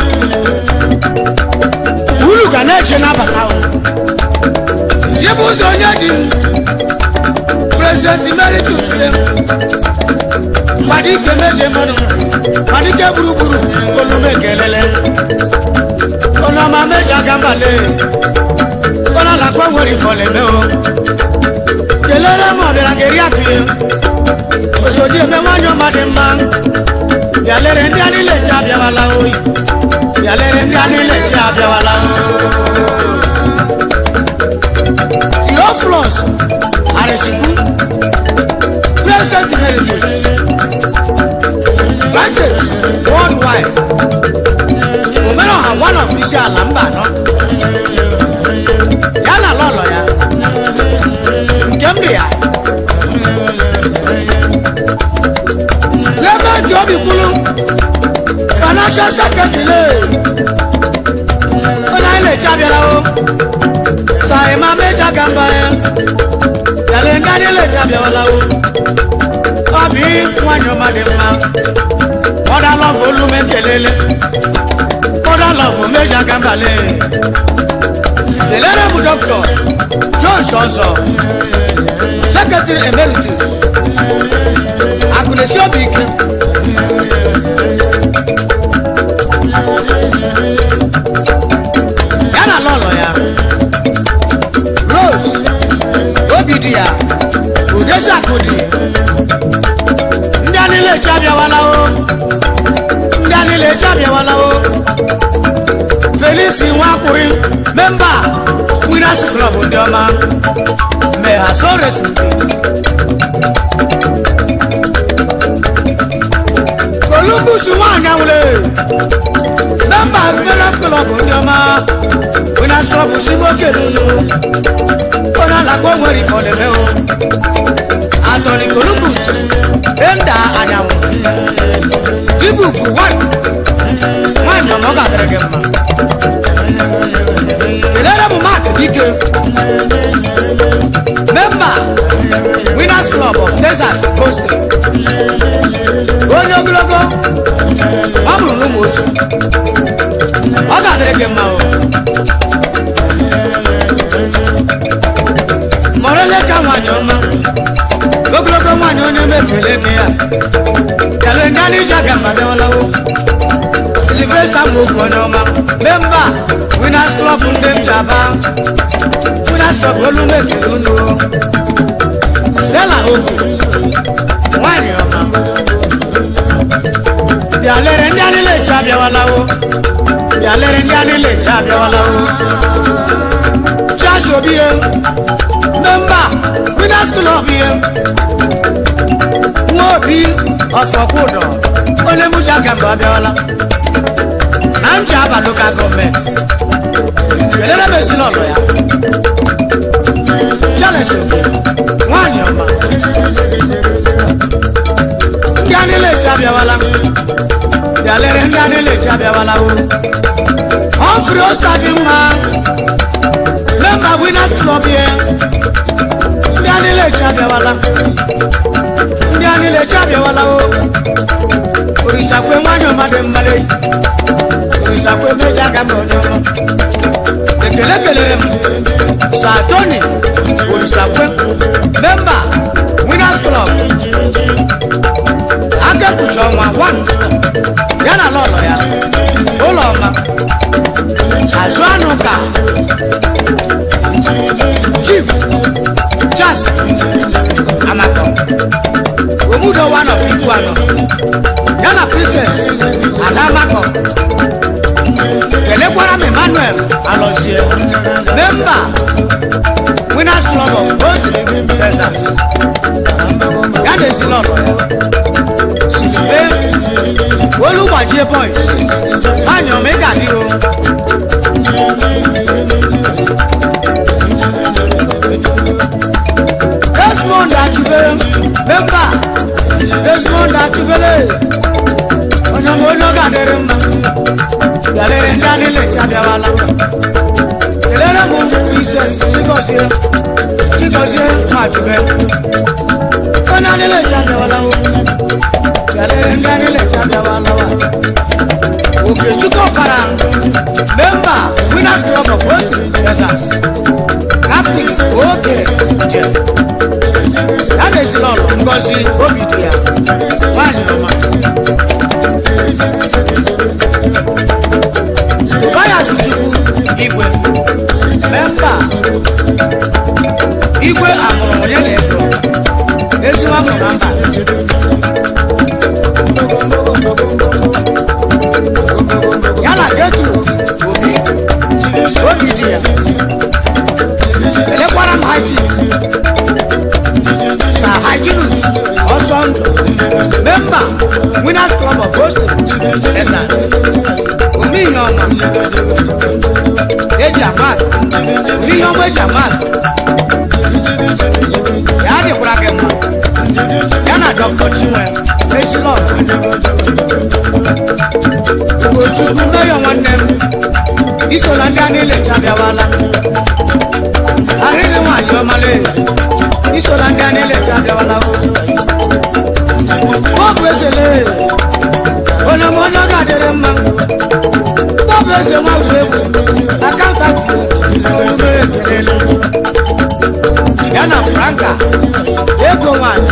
uru ga na-eche n'abata o ziebe ụzọ onye dị prezident emeritus ya mmadụ ike meje mmadụ mmadụ ike gburugburu olume kelele onye ọma meje aka mbale onye alakwa nwere ifọleme o kelele ma ọ bịara geri atụ ya ozodi eme nwanyị ọma dị mma bịa lere ndị anyị leche abịawala oyi bịa lere ndị anyị leche abịawala theophilus arịsikwu president heritage francis worldwide omereọha one official ala mba anọ ya na lọlọ ya nke m dị ya special secretary onye anyị na-eche abịala o saima meja gamba ya yàrá ndị anyị na-eche abịawala o ọ bụ nwanyị ọma dị mma mọda lọfụ olume kelele mọda lọfụ meja gamba le kelere m dọkịta john sọnsọ sekretary emeritus akụnesi obi ike ya na lọlọ ya rose obi dị ya udesi akụdi ndị a niile eche abịawala o ndị a niile eche abịawala o felix nwakwuri memba winners club ndị ọma may her soul rest in peace. columbus nwanyị anwụle memba winners club ndị ọma winners club simoke n'ụlọ onye alakpa nwere ife ọleme o atọni columbus enda anyanwụ dibuku nwanyị ọma ọ ga-adịrị gị mma kelere m mak dike memba winners club of texas coastal onye ogologo ọ bụrụ n'ụmụ otu ọ ga-adịrị gị mma o mọrọleka nwanyị ọma ogologo nwanyị onye mebiri ego ya kele ndị anyị ji aga mba bịawalawo silvesta mokwu onye ọma memba winners club ndị m ji aba winners club olu mebiri unu stella ogu nwanyị ọma bịa lere ndị anyị na-eche abịawalawo bịa lere ndị anyị na-eche abịawalawo Josh Obi ye memba winners club ye nwa obi ọsọkwụdọ onye mụji aka mgbe abịawala na nji aba lokal gọọmenti kelere m ezinụlọ ya Charles Obi nwanyị ọma ndị a niile echi abịawala bịa lere ndị a niile echi abịawala o Humphrey Ostavi mma memba winners club ye ndị a niile echi abịawala ndị a niile echi abịawala o orisakwe nwanyị ọma dị mmadụ orisakwe meji aka mba onye ọma ekele kelere m sa tony orisakwe memba winners club akekuchi ọnwa 1 ya na lọlọ ya ụlọ ọma azụ anụ ka chief jas amako omudo one of ikwu anọ ya na princess ada amako kelekwara m emmanuel alọzie memba winners club of both texas ya na ezinụlọ ya sibe olugbajie boys nwanyị ọma ị ga-adị o desmond achubere memba desmond achubere onye ọma onye ọ ga-adịrị mma bịalere ndị anyị lechi abịawala kelere m princess chigozie chigozie machube onye anyị lechi abịawala o bịalere ndị anyị lechi abịawala wa okechukwu ọkara memba winners club of western texas captain oge jem ya na-esi n'ọlụ ngozi obi dị ya nwanyị ọma tobias chukwu igwe memba igwe amụrụ onye na-ego ezigbo afọ na mba ya na getrus obi obi dị ya elekwara m haji sa hyginus ọsọ ndụ memba winners club of hosting texas ome ihe ọma eji amat ihe ọma eji amat ya dịkwara gị mma ya na dr chinwe eshilọ otukwu meyọ nwanne m isola ndị a niile chabịawala arịrị nwanyị ọmala isola ndị a niile chabịawala bọbụ esele onye m onye ọ ga-adịrị mma bọbụ ese nwa ụzọ egwu akaụntantị olumere ekelele ya na franka ego nwanyị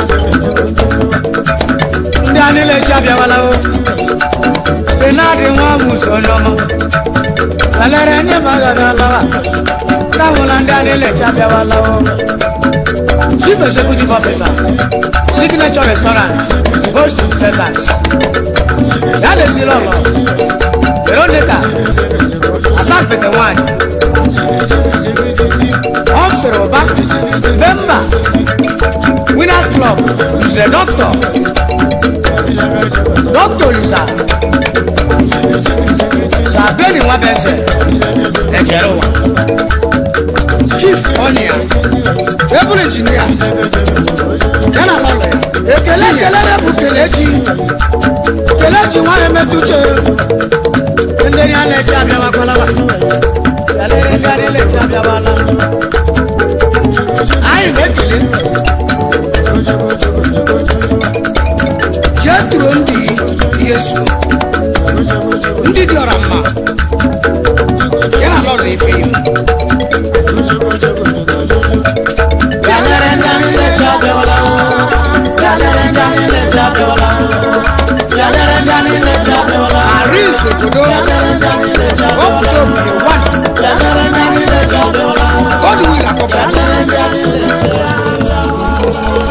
ndị a niile chabịawala o benadi nwa muso n'ọma kalere nye magadalawa káwọn ndị a niile chabịawala o chief executive officer signature restaurant host texas ya na-esi lọlọ veronica asapete nwanyị ọmsịrị ụba memba winners club nze dọkịta dọkịta olisa sabeni nwabese echere ụwa chief ọnya tebụl injinia ya na lọlọ ya ekele kelere bụ kelechi kelechi nwanyị metụche ndị ya na-eche abịawakwalaba kalere ndị a na-eleche abịawala anyị na-ekele jetro ndị yesu ndị dị ọra mma ya na lọrọ ife ya Galere ndị anyị na-eche abịawala o. Galere ndị anyị na-eche abịawala o. Galere ndị anyị na-eche abịawala o. aris obodo Galere ndị anyị na-eche obodo abịawala o. obodo wan Galere ndị anyị na-eche abịawala o. godwill akọkọ Galere ndị anyị na-eche abịawala o.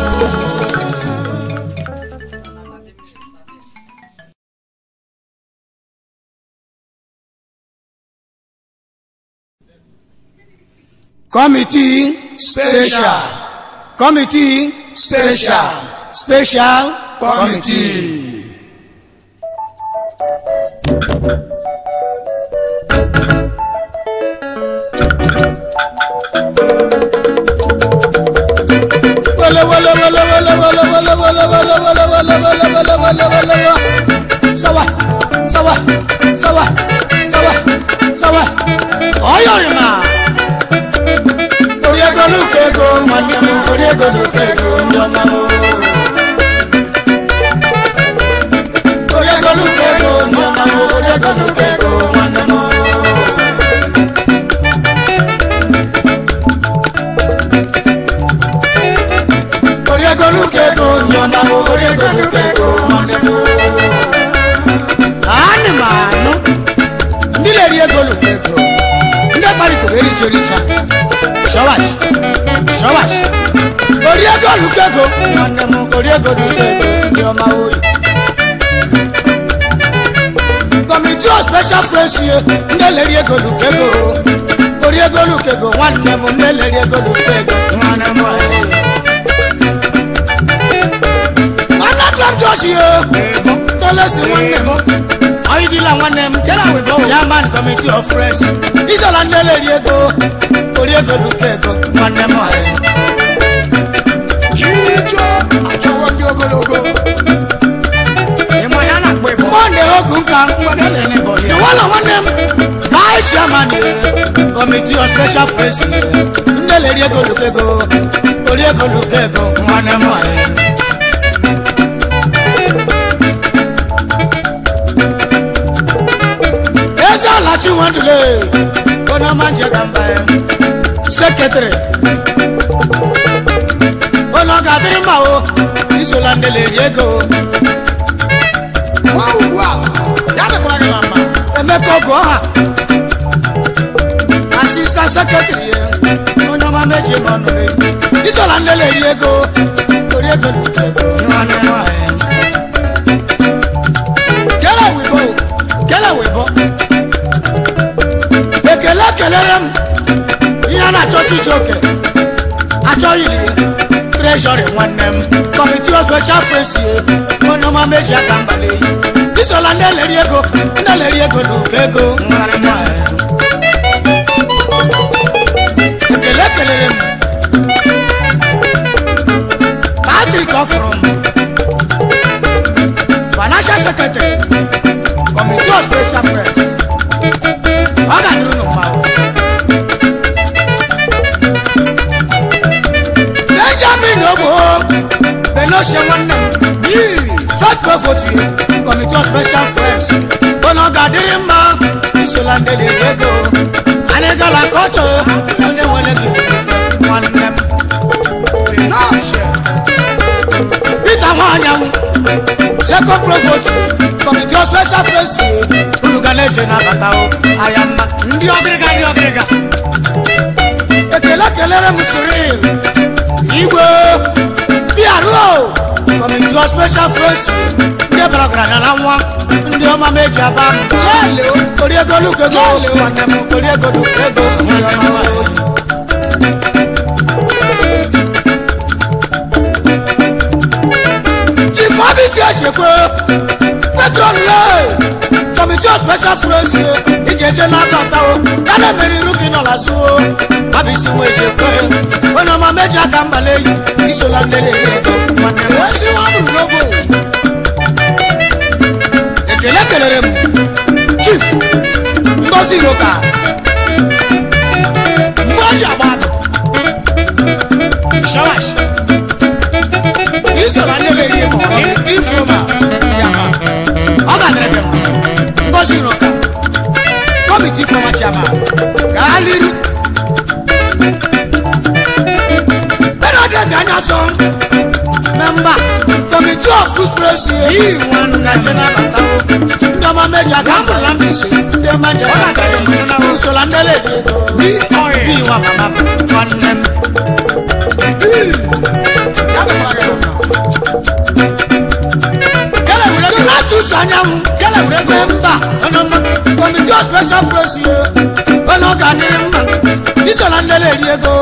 committee special committee special special committee. wele wele wele wele wele wele wele wele wele wele wele wele wele wele sawa sawa sawa sawa sawa ọyọrìmà orí ego lókè ego nwanne m orí ego lókè ego ndị ọma m orí ego lókè ego ndị ọma m orí ego lókè ego nwanne m orí ego lókè ego ndị ọma m orí ego lókè ego nwanne m anị m anụ ndị na-eri ego lókè ego ndị kparịkpere ericha ericha shọwash shọwash orí ego lókè ego nwanne m orí ego lókè ego ndị ọma oyi kọmiti of special friends ye ndị na-eri ego lókè ego orí ego lókè ego nwanne m ndị na-eri ego lókè ego nwanne m oyi nwanne atlam josh ye tolesi nwanne m ọyịdịla nwanne m kela webo chairman committee of friends isola ndị na-eri ego orí ego lókè ego nwanne m oyi Ijo achọwo ndị ogologo ịmụ ya na-akpọ ịbụ mọnde ogu nka mgbada lene bụ ya wala nwanne m vice chairman committee of special friends ndị na-eri ego lókè ego orí ego lókè ego nwanne m oyi eze alachi nwandule onye ọma nje ka mba ya sekretịrị onye ọ ga-adịrị mma o isola ndị na-eri ego nwa ugbu a ya dịkwara gị na mma emeka ọgụ ọha asista sekretịrị ya onye ọma meji ma ọnụ isola ndị na-eri ego ori ego na ego nwanne nwaanyị kele wibo kele wibo ekele kelere m ihe a na-achọ chijioke achọghịrị treshọrị nwanne m kọmiti of special friends ye onye ọma meji aka mgbali eyi isola ndị eleri ego ndị eleri ego na oke ego nwanne m nwaanyị. ekele kelere m patrik ọfụrụ m secretary committee of special friends ọ ga-adịrị unu mma o. benjamin ogbo benoche nwanne m yii first provost committee of special friends ụnụ ga-adịrị mma isola ndị lere ego anyị gara kọtọ onye nwere gị nwanne m peter nwanyanwụ second provost committee of special friends unu ga na-eche n'abata o aya mma ndị ọgịrịga ndị ọgịrịga ekele kelere m siril igwe bịaruo committee of special friends ndị bara ọgaranya na nwa ndị ọma meji aba lele oriego lukego nwanne m oriego lukego ndị ọma oyi chief mabisi echekwe petron le committee of special friends ị ga-eche n'akọta o ya na emere iru gị nọ n'azụ o mabisi nwe ejekwe onye ọma meji aka mbale yi isola ndị na-eri ego nwanne m esi nwa mụrụ n'ogo ekele kelere m chief ngozi iroka mgbe o ji agba adụ shawash isola ndị na-eri ego ifroma ọ ga-adịrị gị mma ngozi iroka kọmiti ifroma chiama gaa liru bẹ́ẹ̀ ni anya sọ mẹ́mbà kọ̀mìtì of food praise yìí wọn nàìjíríà bàtà o ndị ọma méjì aka ń bọ̀lá mi sí ndị ọma jẹ ọ̀rọ̀ àkàrẹ̀ ìmọ̀nà usola ndélé bí ọ̀rẹ́ bí wọn màmá nwanne m. kẹlẹ wúlò tó láti sọ anyanwụ kẹlẹ wúlò tó mba ọnọmọ kọ̀mìtì of special praise yìí ọnà ọkà dịrị mma isola ndélé eri ego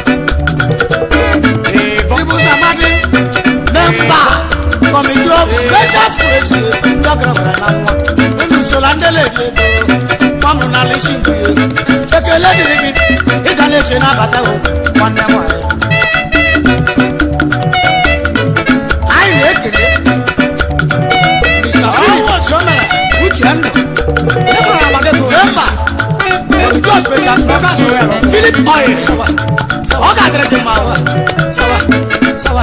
ibusamadi memba committee of special friends ndọgọrọgọrọ na nwa unu sola ndele dị ego mọmụ na lisi nke ya ekele dịrị gị ịga na-eche n'abata o nwanne nwanyị anyị na-ekele mr forward somera uche ndụ memba committee of special friends philip oil ọ ga-adịrị gị mma sawa sawa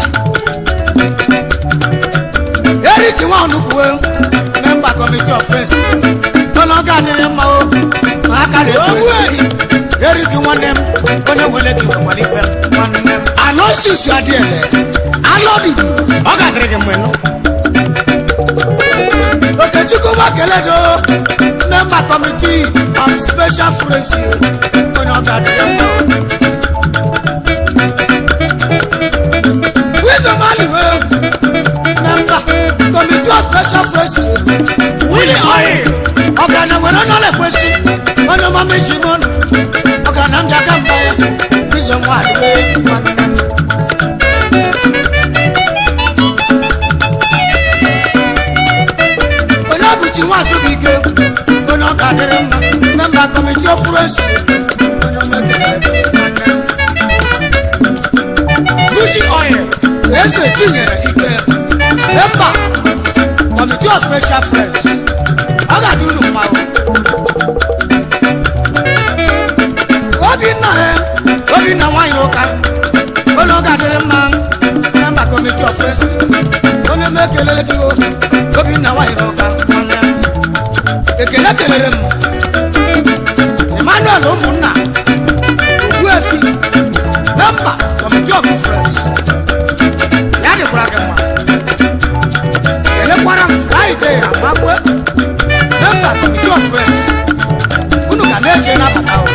eric nwanukwu memba committee of friends mana ọ ga-adịrị mma o ma aka dị ogbu ehi eric nwanne m onye nwere gị nwekwara ife nwanne m alonsis adịele alọdudu ọ ga-adịrị gị mma ịnụ okechukwu makeledo memba committee of special friends onye ọ ga-adịrị mma o wisdom aliwe member committee of special friends willie oil ọgaranya nwere onye ọla ekwesị onye ọma meji mọnụ ọgaranya ndị aka mba ya wisdom aliwe nwanne m onye ọbụchi nwa asọbike onye ọ ga-adịrị mma member committee of friends onye ọma ekele nwanne m Gucci oil eze tinyere ike memba committee of special friends ọ ga-adị unu mma obinna ya obinna nwanyị ụka onye ọ ga-adịrị mma memba committee of friends onye m ekelele gị o obinna nwanyị ụka nwanne m ekele kelere m emmanuel ụmụnna ogbuefi memba committee of friends ya dịkwara gị mma elekwara m fraịde amakwe memba committee of friends unu ga na-eche nabata o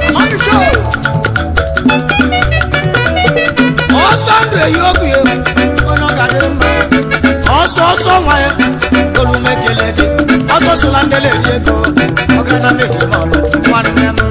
ọsọ ndụ eyi ogu ya onye ọ ga-adịrị mma ọsọ ọsọ nwa ya olume kele gị ọsọ sola ndele eri ego ọgana meji n'ọlụ nwanne m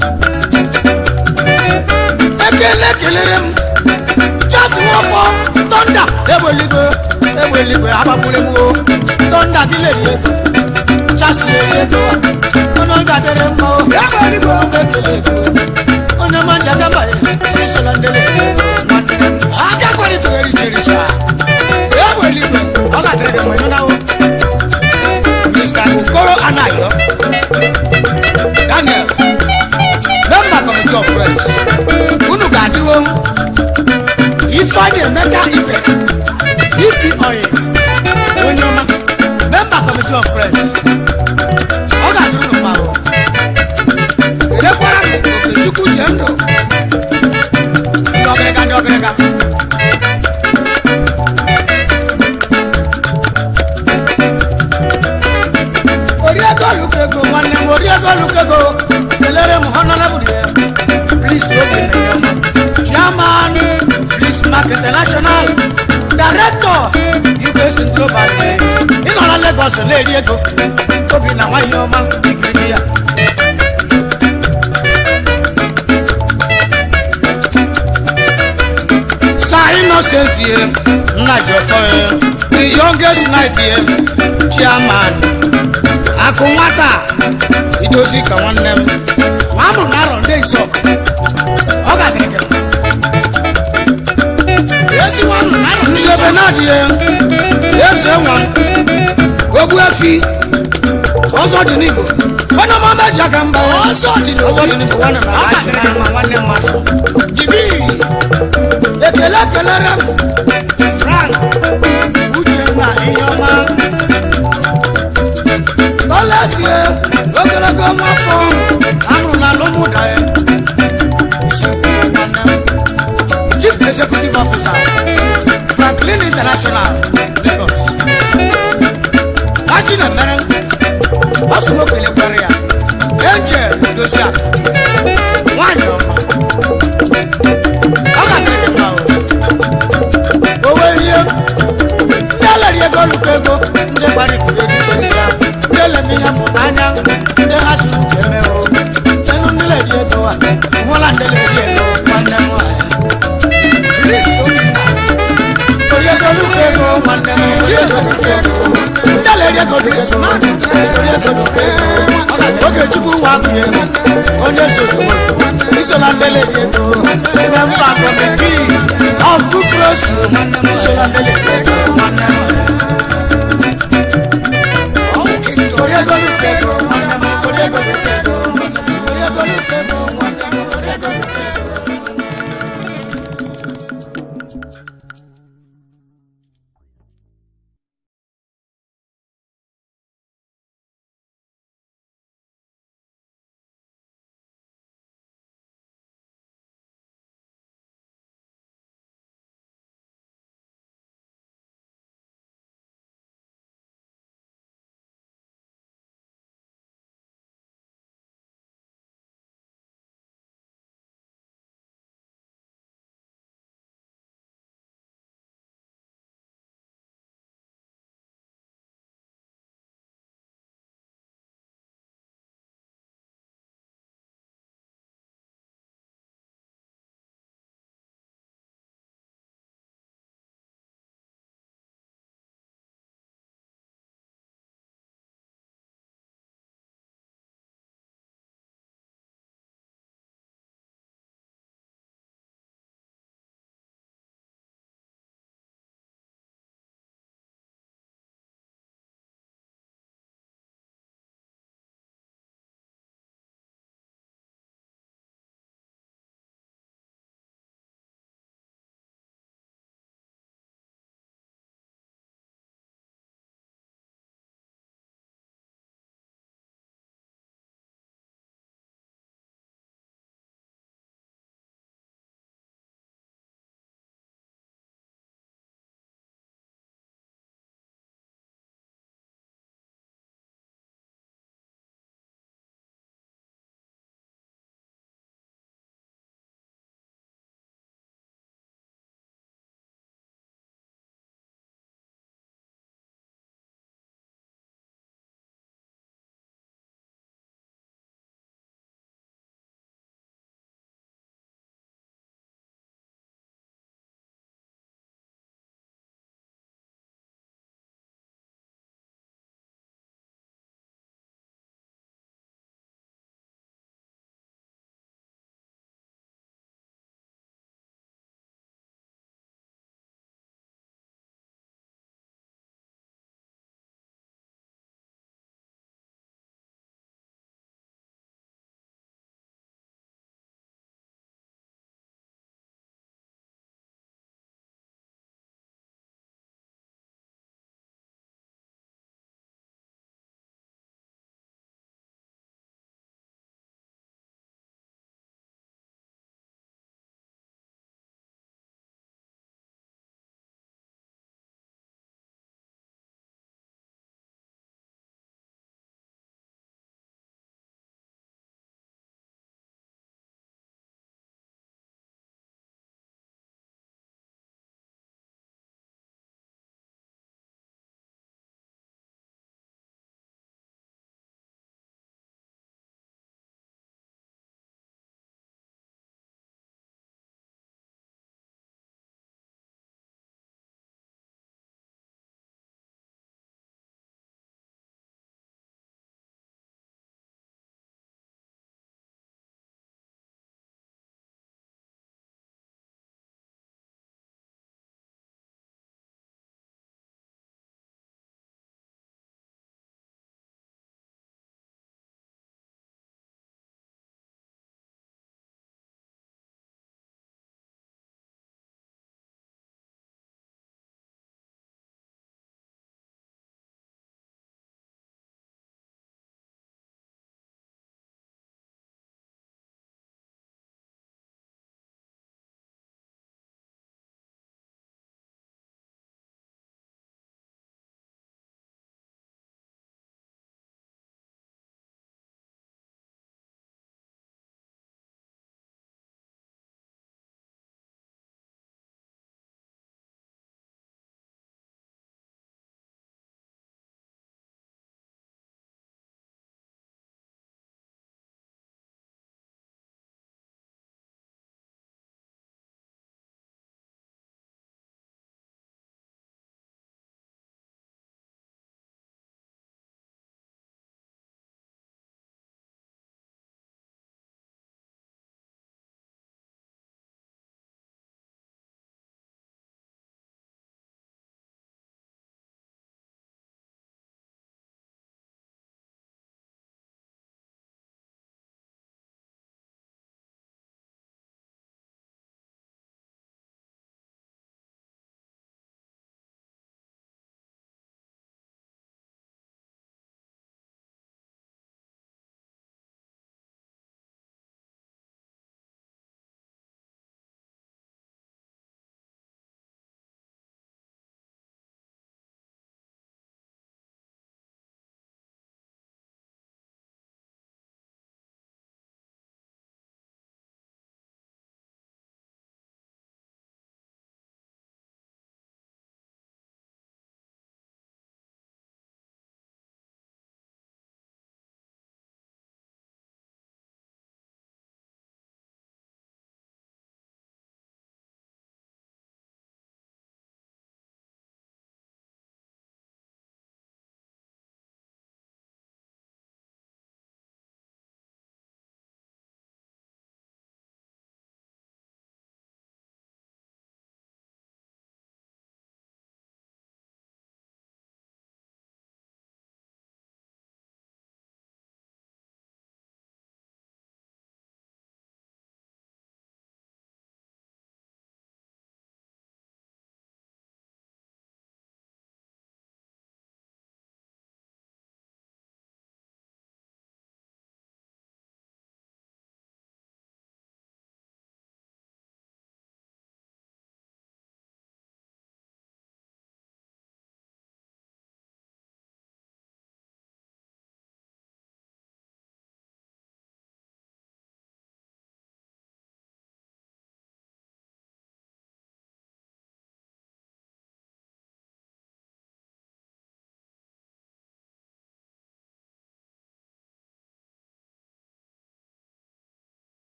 ekele kelere m chasi nwafọ tọnda egbeligwe egbeligwe agbagbure m o tọnda gị leri ego chasi leri ego onye ọ ga-adịrị mma o olume kele ego onye ma nja gaba ya si sola ndele eri ego nwanne m aka kwalitere richericha egbeligwe ọ ga-adịrị gị mma ịnụ na o oyi onye ọma member committee of friends ọ ga-adịrị unu mma o elekwara m okechukwu chee ndụ ndị ọgịrịga ndị ọgịrịga oriego olukego nwanne m oriego olukego kelere m honorable ya please obi chairman please mark international director us global ịnọ na lagos na-eri ego obi na nwaanyị ọma ikiri ya Sir Innocent ye Nnajọfọ ye the youngest knight ye chairman akụ nwata idozi ka nwanne m nwa a mụrụ n'arọ ndị nsọ ọ ga-adịrị gị mma esi nwa mụrụ n'arọ ndị nsọ ebe na-adị ye eze nwa ogbu efi ọzọ dị n'igbo onye ọma meji aka mba ọzọ dị n'igbo nwanne m ọ ga-adịrị gị mma nwanne mmadụ jibi ekele kelere m frank uche na ihe ọma kọlesie ogologo nwafọ amụrụ na lụmụda ya Isi nwanne m. chief executive officer franklin international lagos machi na-emere ọsụmo kelekwere ya angel dozie nwanyị ọma ọ ga-adịrị gị mma o owe ihe ndị alari ego lụkọ ego ndị gbara ikpuru ego chericha ndị eleme ihe fụrụ anya ndị ha siri uche eme o chenu ndị leri ego a hụla ndị leri ego nwanne m ori ego lụkọ ego nwanne m ori ego lụkọ ego ndị leri ego lụkọ ego ori ego lụkọ ego oge chukwu nwa abụghị ego onye sojo isola ndị leri ego member committee of good flows isola ndị leri ego nwanne m ori ego lụkọ ego nwanne m ori ego lụkọ ego ori ego lụkọ ego nwanne m ori ego lụkọ ego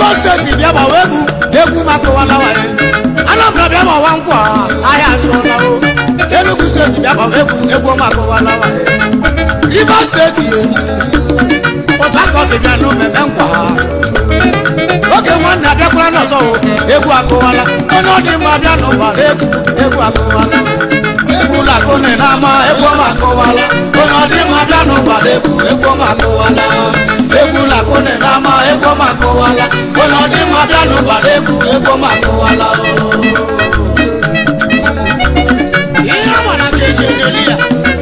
imo steeti bịa gbawa egwu egwu makụwala waye anambra bịa gbawa nkwa ahịa azụọla o enugu steeti bịa gbawa egwu egwu makụwala waye rivers steeti port harcourt bịa n'omeme nkwa oge nwanne abịakwara n'ọzọ o egwu akụwala onye ọ dị mma bịa n'ụwa egwu egwu akụwala egwu lakone n'ama egwu ọma akụwala onye ọ dị mma bịa n'ụwa egwu egwu ọma akụwala egwu lakone n'ama egwu ọma akụwala onye ọ dị mma bịa n'ụwa egwu egwu ọma akụwala ihe agbara ka eji enyeli ya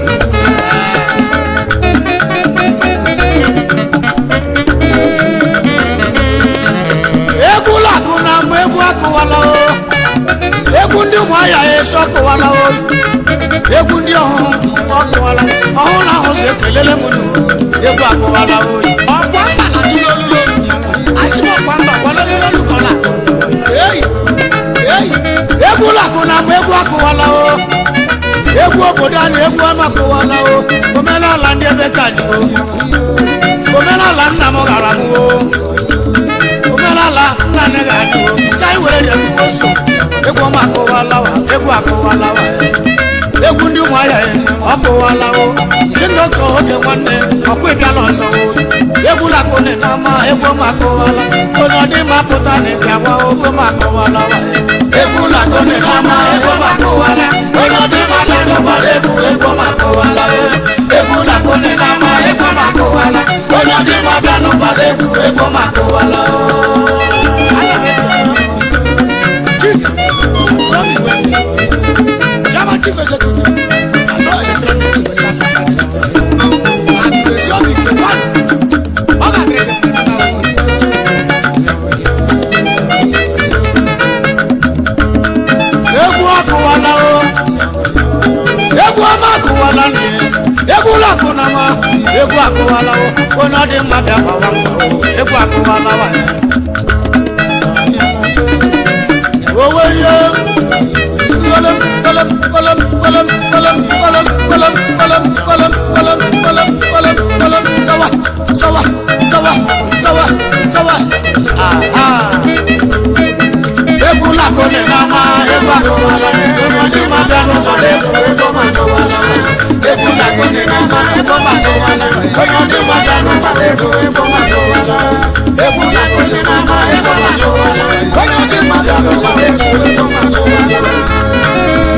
egwu lakụ na ama egwu akụwala o egwu ndị ụmụahịa eso ọkụwala o egwu ndị ọhụụ ọkụwala ọhụụ na ahụ si ekelele m nu egwu akụwala o ọkwa mba na tụlolulolu asị m ọkwa mba kwalolulolu kọla eyi eyi egwu lakụ na ama egwu akụwala o egwu obodo anyị egwu ọma akụwala o omenala ndị ebe ka dị o omenala nna m ghara m o omenala nna nne ga-adị o chai were jekwuo so egwu ọma akụwalawa egwu akụwalawa egwu ndị ụmụahịa ya ọkụwalawo ndị nnọkọ oge nwanne ọkwa ịbịala ọzọ o egwu lakone na ama egwu ọma akụwala onye ọ dị mma pụta na ịbịa gwa ogwu ọma akụwalawa egwu lakone na ama egwu ọma akụwala onye ọ dị mma na ịdọbara egwu egwu ọma akụwala egwu lakone na ama egwu ọma akụwala onye ọ dị mma bịa n'ụbara egwu egwu ọma akụwala German chief executive, Ado Electronics West Africa Limited. Agbèsè mi kì wá. Ọ̀gá àgbèrè egwu akụwala o egwu ọma akụwala nne egwu ụlọ akụnama egwu akụwala o onye ọ dị mma bịa gbawa mbọ o egwu akụwala wa ya owe ihe kolom kolom kolom kolom kolom kolom kolom kolom kolom kolom kolom kolom kolom sawa sawa sawa sawa sawa aha egwu lakone n'ama egwu akọwala onye ma bịa n'ụzọ n'egwu ego ma akọwala egwu lakone n'ama ego ma akọwala onye ma bịa n'ụzọ n'egwu ego ma akọwala egwu lakone n'ama ego ma akọwala onye ma bịa n'ụzọ n'egwu ego ma akọwala.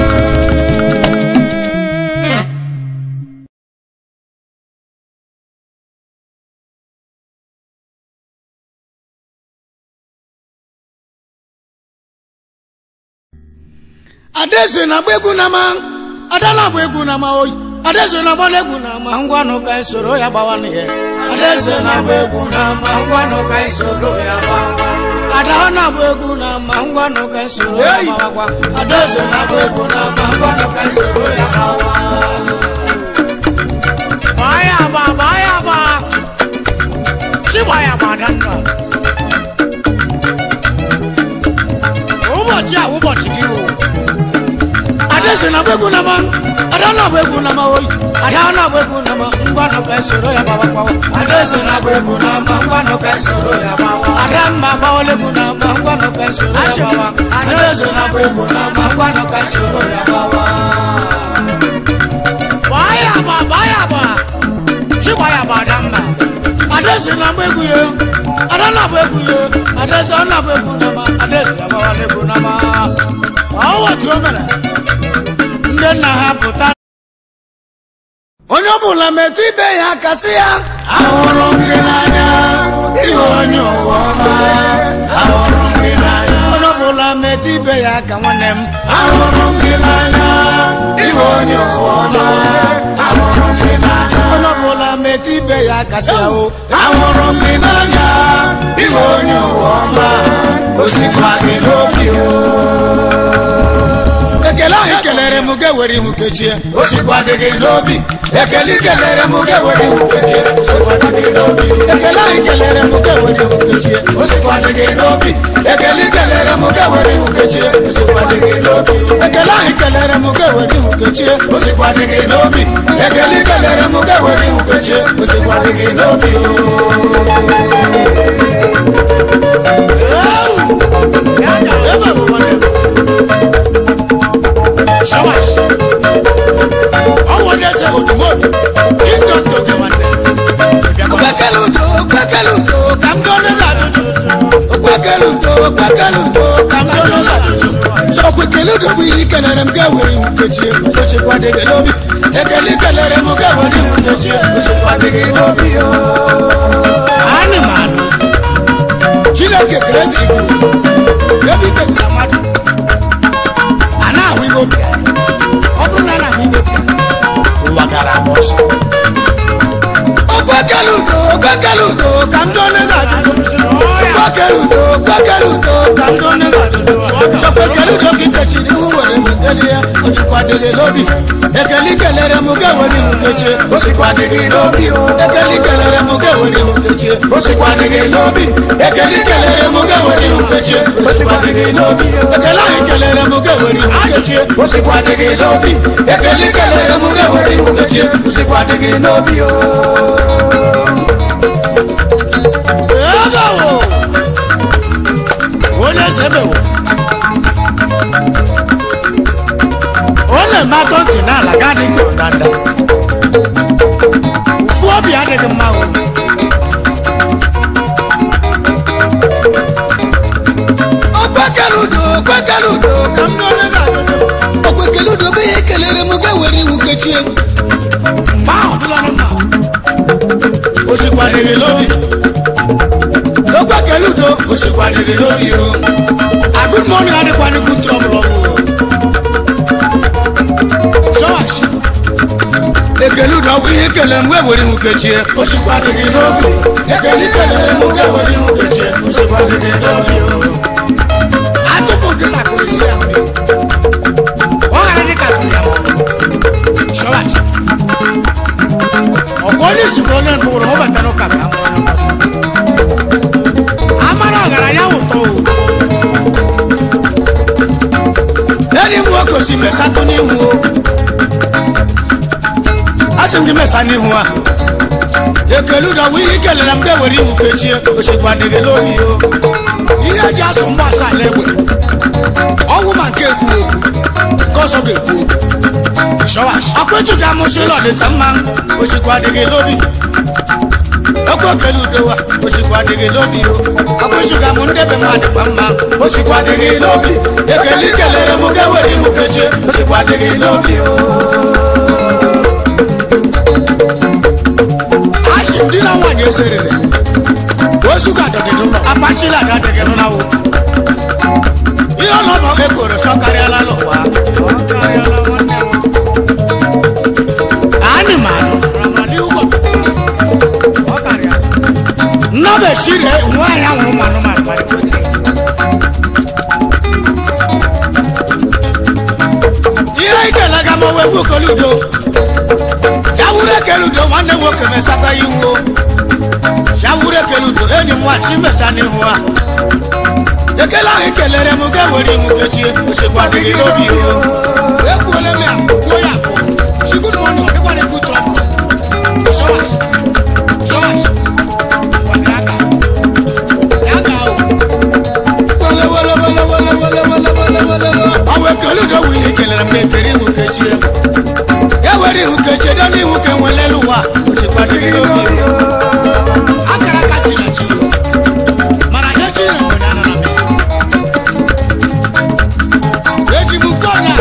adaeze na-agba egwu na ma ada na-agba egwu na ma oyi adaeze na-agba egwu na ma ngwanụ ka anyị soro ya gbawa n'ihe adaeze na-agba egwu na ma ngwanụ ka anyị soro ya gbawa ada ọ na-agba egwu na ma ngwanụ ka anyị soro ya gbawagwa adaeze na-agba egwu na ma ngwanụ ka anyị soro ya gbawa gbaa ya agba gbaa ya agba si gbaa ya agba adanda ụbọchị a ụbọchị gị o adese na gbegwu na ma ada na agba egwu na ma oyi ada na agba egwu na ma ngwanụ ka esoro ya gbawa gbawa adese na agba egwu na ma ngwanụ ka esoro ya gbawa ada mma gbawala egwu na ma ngwanụ ka esoro ya gbawa adese na agba egwu na ma ngwanụ ka esoro ya gbawa gbaa ya agba gbaa ya agba chi gbaa ya agba ada mma adese na agba egwu ya ada na agba egwu ya adese ọ na agba egwu na ma adese ya gbawala egwu na ma ọwọ tí o mere ndị nna ha pụta onye ọbụla metụ ibe ya aka sị ya ahụrụ m gị n'anya ihe onye ụwa ọma ahụrụ m gị n'anya onye ọbụla metụ ibe ya aka nwanne m ahụrụ m gị n'anya ihe onye ụwa ọma ahụrụ m gị n'anya onye ọbụla metụ ibe ya aka sị ya o ahụrụ m gị n'anya ihe onye ụwa ọma osikwa gị n'obi o ekele ahụ kelere m ga ewere ihu kechie osikwa dị gị n'obi ekele kelere m ga ewere ihu kechie osikwa dị gị n'obi ekele ahụ kelere m ga ewere ihu kechie osikwa dị gị n'obi ekele kelere m ga ewere ihu kechie osikwa dị gị n'obi ekele ahụ kelere m ga ewere ihu kechie osikwa dị gị n'obi ekele kelere m ga ewere ihu kechie osikwa dị gị n'obi kelere m ga were iwu kechie ochekwa dịghị n'obi ekele kelere m ga were iwu kechie ochekwa dịghị n'obi anyị ma anụ chineke kere dịrị gị ebe ikechara mmadụ a na-ahụ ime obi ya ọ bụrụ na a na-ahụ ime obi ya ụwa gara agba ọsọ okwekele udo okwekele udo ka ndị onye ga-ajụjụ okwekele udo okwekele udo ka ndị onye ga-ajụjụ chọkwekele udo ka ikechiri ihu were mekele ya o jikwa dịghị n'obi ekele ikelere m ga were ihu kechie o sikwa dịghị n'obi ekele ikelere m ga were ihu kechie o sikwa dịghị n'obi ekele ikelere m ga were ihu kechie o sikwa dịghị n'obi ekele ahụ ikelere m ga were ihu kechie o sikwa dịghị n'obi ekele ikelere m ga were ihu kechie o sikwa dịghị n'obi o ebewo onye sebewo ọ na-eme atọ ntị n'ala gaa dị ka ndanda ụfụ obi adịghị mma o okwekele udo okwekele udo ka m n'onye ga-ajụjụ okwekele udo bụ ihe kelere m ga were iwu kechie mgbe ahụ dịla na mma osikwadịghị n'obi okwekele udo osikwadịghị n'obi o agụd mọnụ adịkwa n'ikwu trọbụl ọbụ sọwachi ekele udo bụ ihe kelere m wee were iwu kechie osikwadịghị n'obi ekele kelere m ga were iwu kechie osikwadịghị n'obi o atụpụ nkịta kụrụ isi ya mmiri ọ ghara dị ka atụrụ ya sọwachi ọ̀pọ̀ ní ìsìnkú ọ̀nà ìgbòho wọn bàtà lọ́kà bí àwọn ọ̀nà ọ̀sán. amara ọ̀gàrànyà wò tó o. lẹ́ni mú ọkọ̀ sí mẹ́sà tó ní ihu o. a sì ń kí mẹ́sà ní ihu wa. ekele dọ̀ wí yí kẹlẹ̀ náà bẹ́ẹ̀ wẹ̀rí ihu kẹ́tì òṣèlú àdìgẹ́ lórí o. ihe eji asụ mgba asaa n'egbe ọnwụ ma nke ekwu ekwu nke ọzọ ga-ekwu okwu shọwash akwetu ga amụsị ụlọ dịta mma osikwu adịghị n'obi ekwe okele udowa osikwu adịghị n'obi o akwetu ga amụ ndebe mmadụ gba mma osikwu adịghị n'obi ekele ikelere m ga were imu kechie osikwu adịghị n'obi o achị ndị na nwaanyị eserere ozu ga adọdị n'ụlọ akpachila ada adịghị n'ụlọ ihe ọlọmọ ekoro chọkarịala n'ụwa ọ karịala nwanne m animal ramadi ụgwọ ọ karịa nnọba eshiri nwaanyị ahụrụ ụmụ anụmanụ kparịta ihe ikele ga ma wee gwukọrọ udo ya wuru ekele udo nwanne nwoke mesaba ya iwu ya wuru ekele udo enyi m nwachi mesa n'ihu a ekele ahụ kelere m ga were iwu kechie osikwa adịghị n'obi o ekwuole m ya kwuo ya abụọ chigud mọnụ ọ dịkwa na-ekwu trọbụl shọwash shọwash gwara ya ka ya ka o wele wele wele wele wele wele wele wele ọ wee kele udo wụ ihe kelere m ekere iwu kechie e were iwu kechie dị n'iwu ka enwelelu ụwa osikwa adịghị n'obi o akara aka si na chi mana ihe chi na mgbe na anara m eji m nke ọnya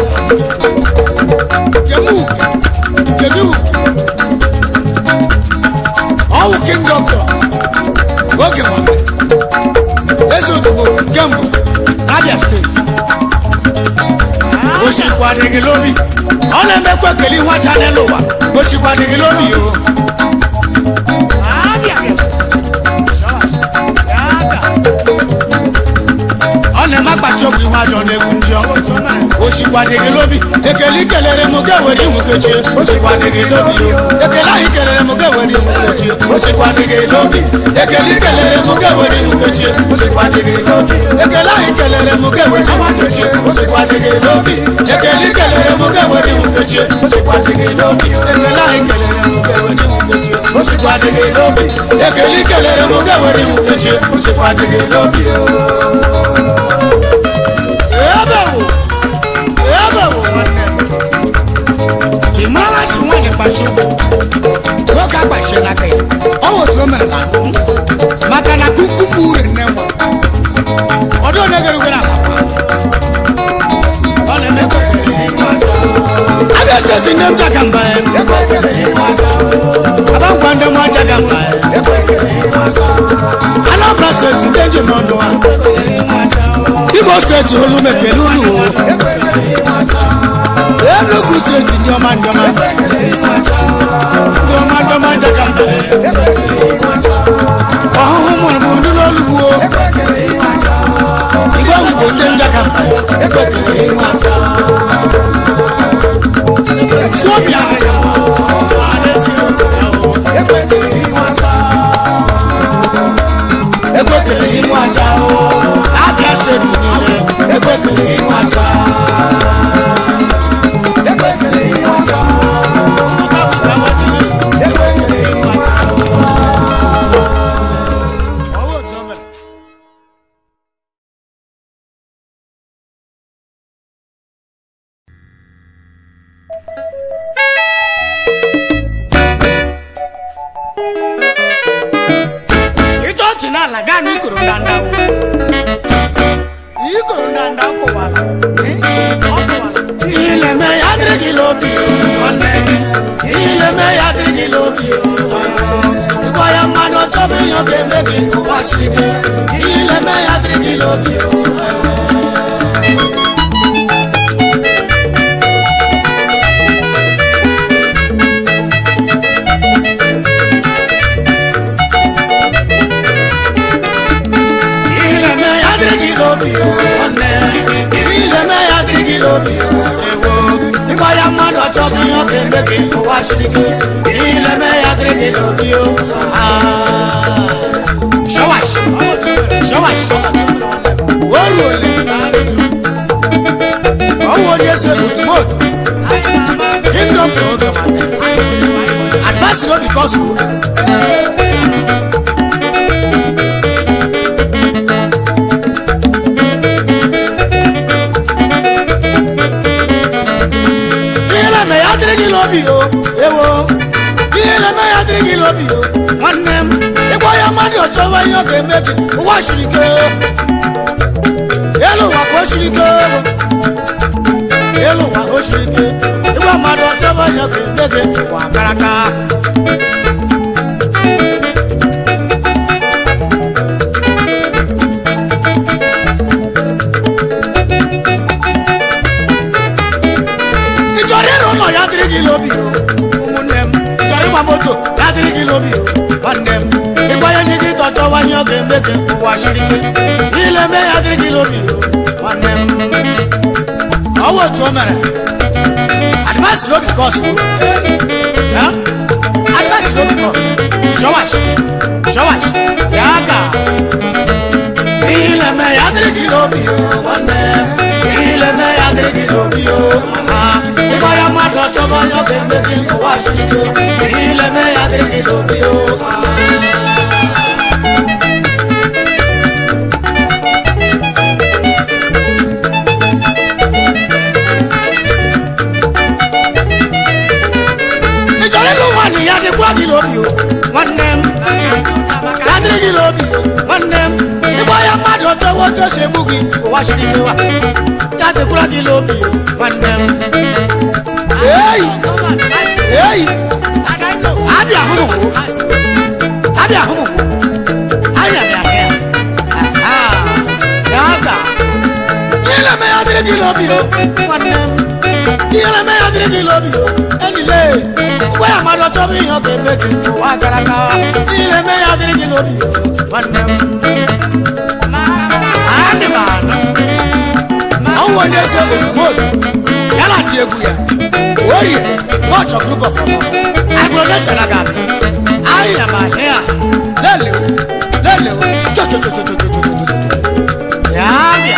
kemu kedu ọwụ king doctor oge nwanne eze odobo kemgbe abia steeti osikwa adịghị n'obi ọ na-emekwa ekele nwa chanel ụwa osikwa adịghị n'obi o Abia. ọ na-eme akpachi ọgwụ ihu ajọ na-egwu njọ osikwa adịghị n'obi ekele ikelere m ga were ihu kechie osikwa adịghị n'obi ekele ahụ ikelere m ga were ihu kechie osikwa adịghị n'obi ekele ikelere m ga were ihu kechie osikwa adịghị n'obi ekele ahụ ikelere m ga were ihu kechie osikwa adịghị n'obi ekele ikelere m ga were ihu kechie osikwa adịghị n'obi ekele ahụ ikelere m ga were ihu kechie osikwa adịghị n'obi ekele ikelere m ga were ihu kechie osikwa adịghị n'obi ebewo ebewo nwanne m ị mara si nwaanyị kpachi ụkwụ nwoke agbachie n'aka ya ọ wụ otu o mere na mbụ maka na kukumba ure nne nwa ọdụ onye gere ugere akpakpa ọ na-eme kpekere nne m jaga mba ya abangwa ndị mwa jaga mba ya anambra steeti ndị njem ọnụ a imo steeti olu mekele ulu o enugu steeti ndị ọma ndị ọma ndị ọma ndị ọma jaga mba ya ọhụhụ mụrụ m ndị n'olugbo igwe ozugbo ndị njaga mba ya suobia ekwekele ihu aja abịa steeti niile ekwekele ihu aja ekwekele ihu aja ekwekele ihu aja ọwọ́ tó mẹ́rin. ịchọọchị n'ala gaa na ikoro ndanda wo ikoro ndanda ọkụwala ileme ya dịrị gị n'obi nwanne ileme ya dịrị gị n'obi ịgwa ya mmadụ ọchọbụ ihe ọ ga-eme gị ụwa siri ike ileme ya dịrị gị n'obi ileme ya dịrị gị n'obi nwanne ileme ya dịrị gị n'obi ewo ịgwa ya mmadụ ọchọbụ ihe ọ ga-eme gị ụwa siri ike ileme ya dịrị gị n'obi shawash shawash oru ole ọwụ onye so n'otumotu kingdom to oge nwanne advice no be cause o ihe na-eme ya dịrị gị n'obi o ewo ihe na-eme ya dịrị gị n'obi o nwanne m ịgwa ya mmadụ ọchọwa ihe ọ ga-eme gị ụwa siri ike elu ụwa ka o siri ike ewo elu ụwa o siri ike ịgwa mmadụ ọchọwa ihe ọ ga-eme gị ụwa karaka ị chọrọ ịrụ ụlọ ya dịrị gị n'obi o ụmụnne m ị chọrọ ịgba moto ya dịrị gị n'obi o nwanne m ịgbanye ndị gị tọchọwa ihe ọ ga-eme gị ụwa siri ike ile mee ya dịrị gị n'obi o nwanne m ọwụ otu o mere advice no be cause o ya advice no be cause shawash shawash ya ka ile mee ya dịrị gị n'obi o nwanne m ile mee ya dịrị gị n'obi o aha ịgba ya mmadụ ọchọba onye ọ ga-eme gị ụwa siri ike ile mee ya dịrị gị n'obi o ị chọrọ ịlụ nwaanyị ya dịkwa gị n'obi o nwanne m ya dịrị gị n'obi o nwanne m ịgba ya mmadụ ọtọ otu o si egbu gị ụwa siri ike wa ya dịkwara gị n'obi o nwanne m eyi eyi abịa hụ m abịa hụ m anya bịa hụ ya Aha. ya ga ihe na-eme ya dịrị gị n'obi o nwanne m ihe na-eme ya dịrị gị n'obi o enile gwa ya mmadụ ọchọbụ ihe ọ ga-eme gị ụwa gara aga ihe na-eme ya dịrị gị n'obi o nwanne m adị m anọ ọnwụ onye si obodo ya na ndị egwu ya orie kọchọ group of ọmọ agbụronation aga abịa ahịa ma ahịa lelewo lelewo chochochochochochochochocho ya bịa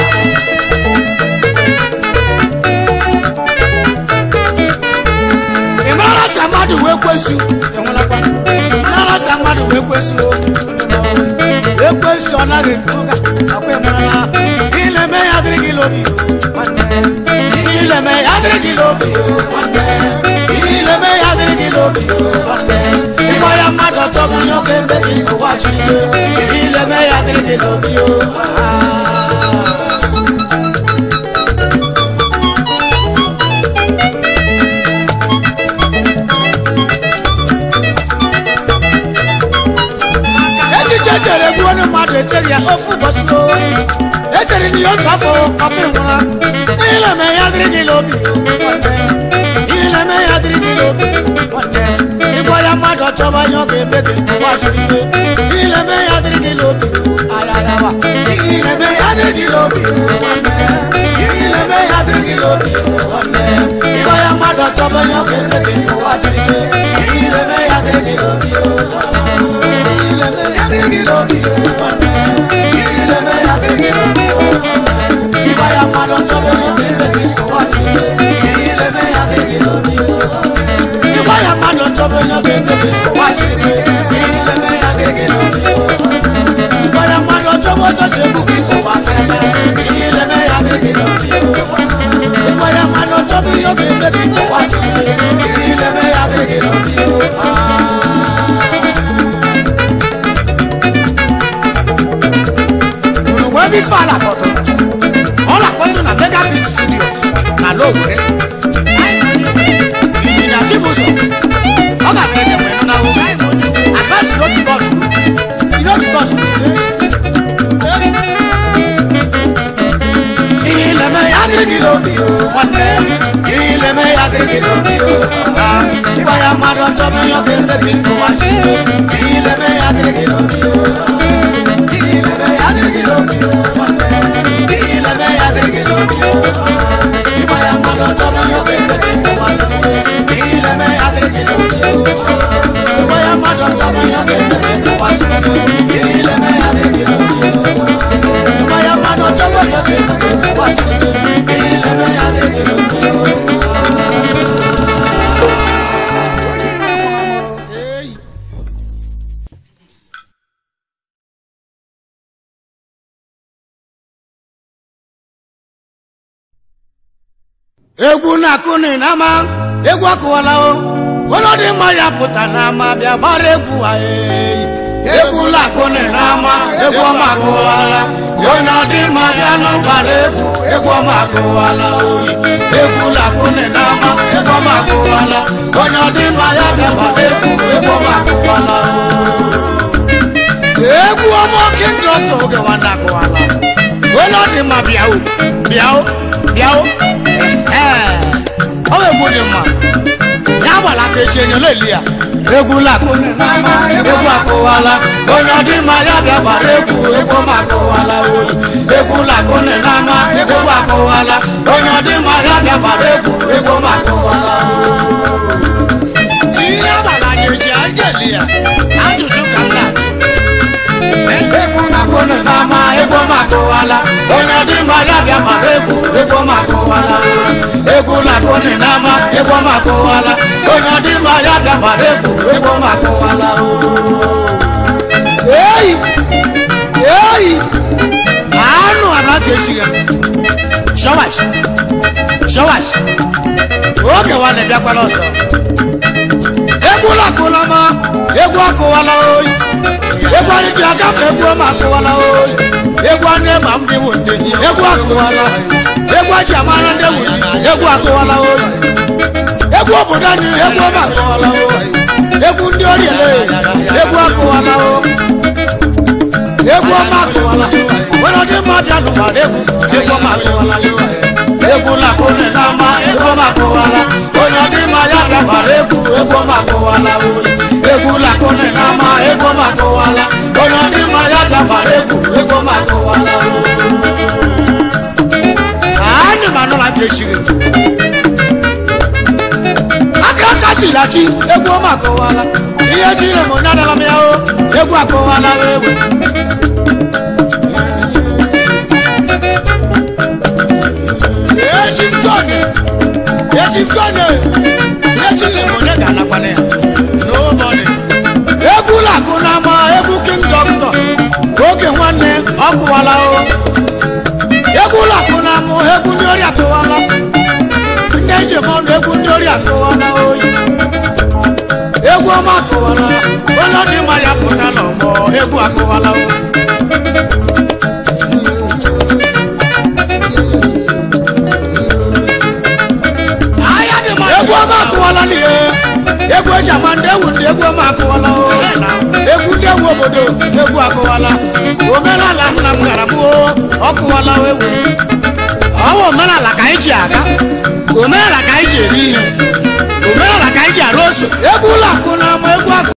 ị marala sa mmadụ wee kwesu enwelakwa marala sa mmadụ wee kwesu ekwesu ọ naghị ekwe ụga akwa ịmarala ileme ya dịrị gị n'obi o nwanne ileme ya dịrị gị n'obi o nwanne ileme ya dịrị gị n'obi o nwanne ịgwa ya mmadụ ọtọ bụ ihe ọ ga-eme gị ụwa chirike ileme ya dịrị gị n'obi o Ah. echere ya ofu ụbọchị o echere na ya otu afọ ọpụ nwụra ihe na-eme ya dịrị gị n'obi ihe na-eme ya dịrị gị n'obi ịgwa ya mmadụ ọchọba ihe ọ ga-eme gị ụwa siri ike ihe na-eme ya dịrị gị n'obi ayarawa ihe na-eme ya dịrị gị n'obi ihe na-eme ya dịrị gị n'obi ịgwa ya mmadụ ọchọba ihe ọ ga-eme gị ụwa siri ike ihe na-eme ya dịrị gị n'obi ihe na-eme ya dịrị gị n'obi ihe na-eme ya dịrị gị n'obi ịgwa ya mmadụ ọchọba ihe ọ ga-eme gị ụwa siri ike ihe na-eme ya dịrị gị n'obi ịgwa ya mmadụ ọchọba ihe ọ ga-eme gị ụwa siri ike ihe na-eme ya dịrị gị n'obi ịgwa ya mmadụ ọchọba ọzọ si egbu gị ụwa siri ike ihe na-eme ya dịrị gị n'obi ịgwa ya mmadụ ọchọba ihe ọ ga-eme gị ụwa siri ike ihe na-eme ya dịrị gị n'obi unu nwee ebe ife ala kpọtụ ọ na-akpọtụ na megabit studios na lowere injinia chibụzọ ọ ga-abịa ebe mgbe nọ na ụzọ advance road bus road bus ihe ileme ya dịrị gị n'obi o nwanne ihe ileme ya dịrị gị n'obi o ịgwa ya mmadụ ọchọbụ ihe ọ ga-eme gị ụwa si ike ihe ileme ya dịrị gị n'obi o ihe ileme ya dịrị gị n'obi o nwanne ihe ileme ya dịrị gị n'obi o ịgwa ya mmadụ ọchọbụ ihe ọ ga-eme gị ụwa si ike ihe ileme ya dịrị gị n'obi o ịgwa ya mmadụ ọchọbụ ihe ọ ga-eme gị ụwa si ike ihe ileme ya dịrị gị n'obi o ịgwa ya mmadụ ọchọbụ ihe ọ ga-eme gị ụwa si ike ihe ileme ya dịrị gị n'obi o Hey. egwu na-akụni n'ama egwu akụwala o ụlọ dị mma ya pụta n'ama bịa gbara egwu anyị egwu na-akụni n'ama egwu ọma akụwala onye dị mma bịa nụ gbara egwu egwu ọma akụwala oyi egwu na-akụni n'ama egwu ọma akụwala onye dị mma ya bịa gbara egwu egwu ọma akụwala egwu ọma oke ndọta oge nwanne akụwala onye dị mma bịa o bịa o bịa o Ee, ọ bụ egwu dị mma ya gbara aka echi enyo na-eli ya egwu lakụni n'ama egwu akụwala onye ọ dị mma ya bịa gbara egwu egwu ma akụwala oyi egwu lakụni n'ama egwu akụwala onye ọ dị mma ya bịa gbara egwu egwu ma akụwala ihe agbara na-eji anyị ga-eli ya ajụjụ ka m na-ajụ akụni n'ama egwu ma akụwala onye ọ dị mma ya bịa gbara egwu egwu ma akụwala egwu lakụni n'ama egwu ma akụwala onye ọ dị mma ya bịa gbara egwu egwu ma akụwala eyi eyi anụ anaghị esighị shọwash shọwash oge nwanne bịakwala ọzọ egwu lakụla ma egwu akụwala oyi egwu anyị ji aga ma egwu ọma akụwala oyi egwu anyị ma m dị bụ ndị egwu akụwala egwu aji amara ndị ewu egwu akụwala oyi egwu obodo anyị egwu ọma akụwala oyi egwu ndị oriele egwu akụwala oyi egwu ọma akụwala onye ọdị mma bịa n'ụgbara egwu egwu ọma akụwala egwu lakụne n'ama egwu ọma akụwala onye ọdị mma ya bịa gbara egwu egwu ọma akụwala oyi egwu lakụne n'ama egwu ọma akụwala onye ọdị mma ya bịa gbara egwu egwu ọma akụwala anyị ma nụla ka echiri aka aka silachi egwu ọma akụwala ihe jiri m onye adala m ya o egwu akụwala egwu echimtone echimtone echiri m onye ga-anakwana ya n'ụbọdị egwu lakụ n'ama egwu king doctor oge nwanne ọ kụwala o egwu lakụ n'ama egwu ndị ori akụwala ndị njem ọnụ egwu ndị ori akụwala oyi egwu ọma akụwala onye dị mma ya pụtala ọgbọ egwu akụwala o egwu ọma akụwala n'ihe egwu eji eji ama ndị ewu ndị egwu ọma akụwala o egwu ndị ewu obodo egwu akụwala omenala nna m gara m o ọ kụwala egwu ọwa omenala ka anyị ji aga omenala ka anyị ji eri ihe omenala ka anyị ji arụ ose egwu ụlọ akụ na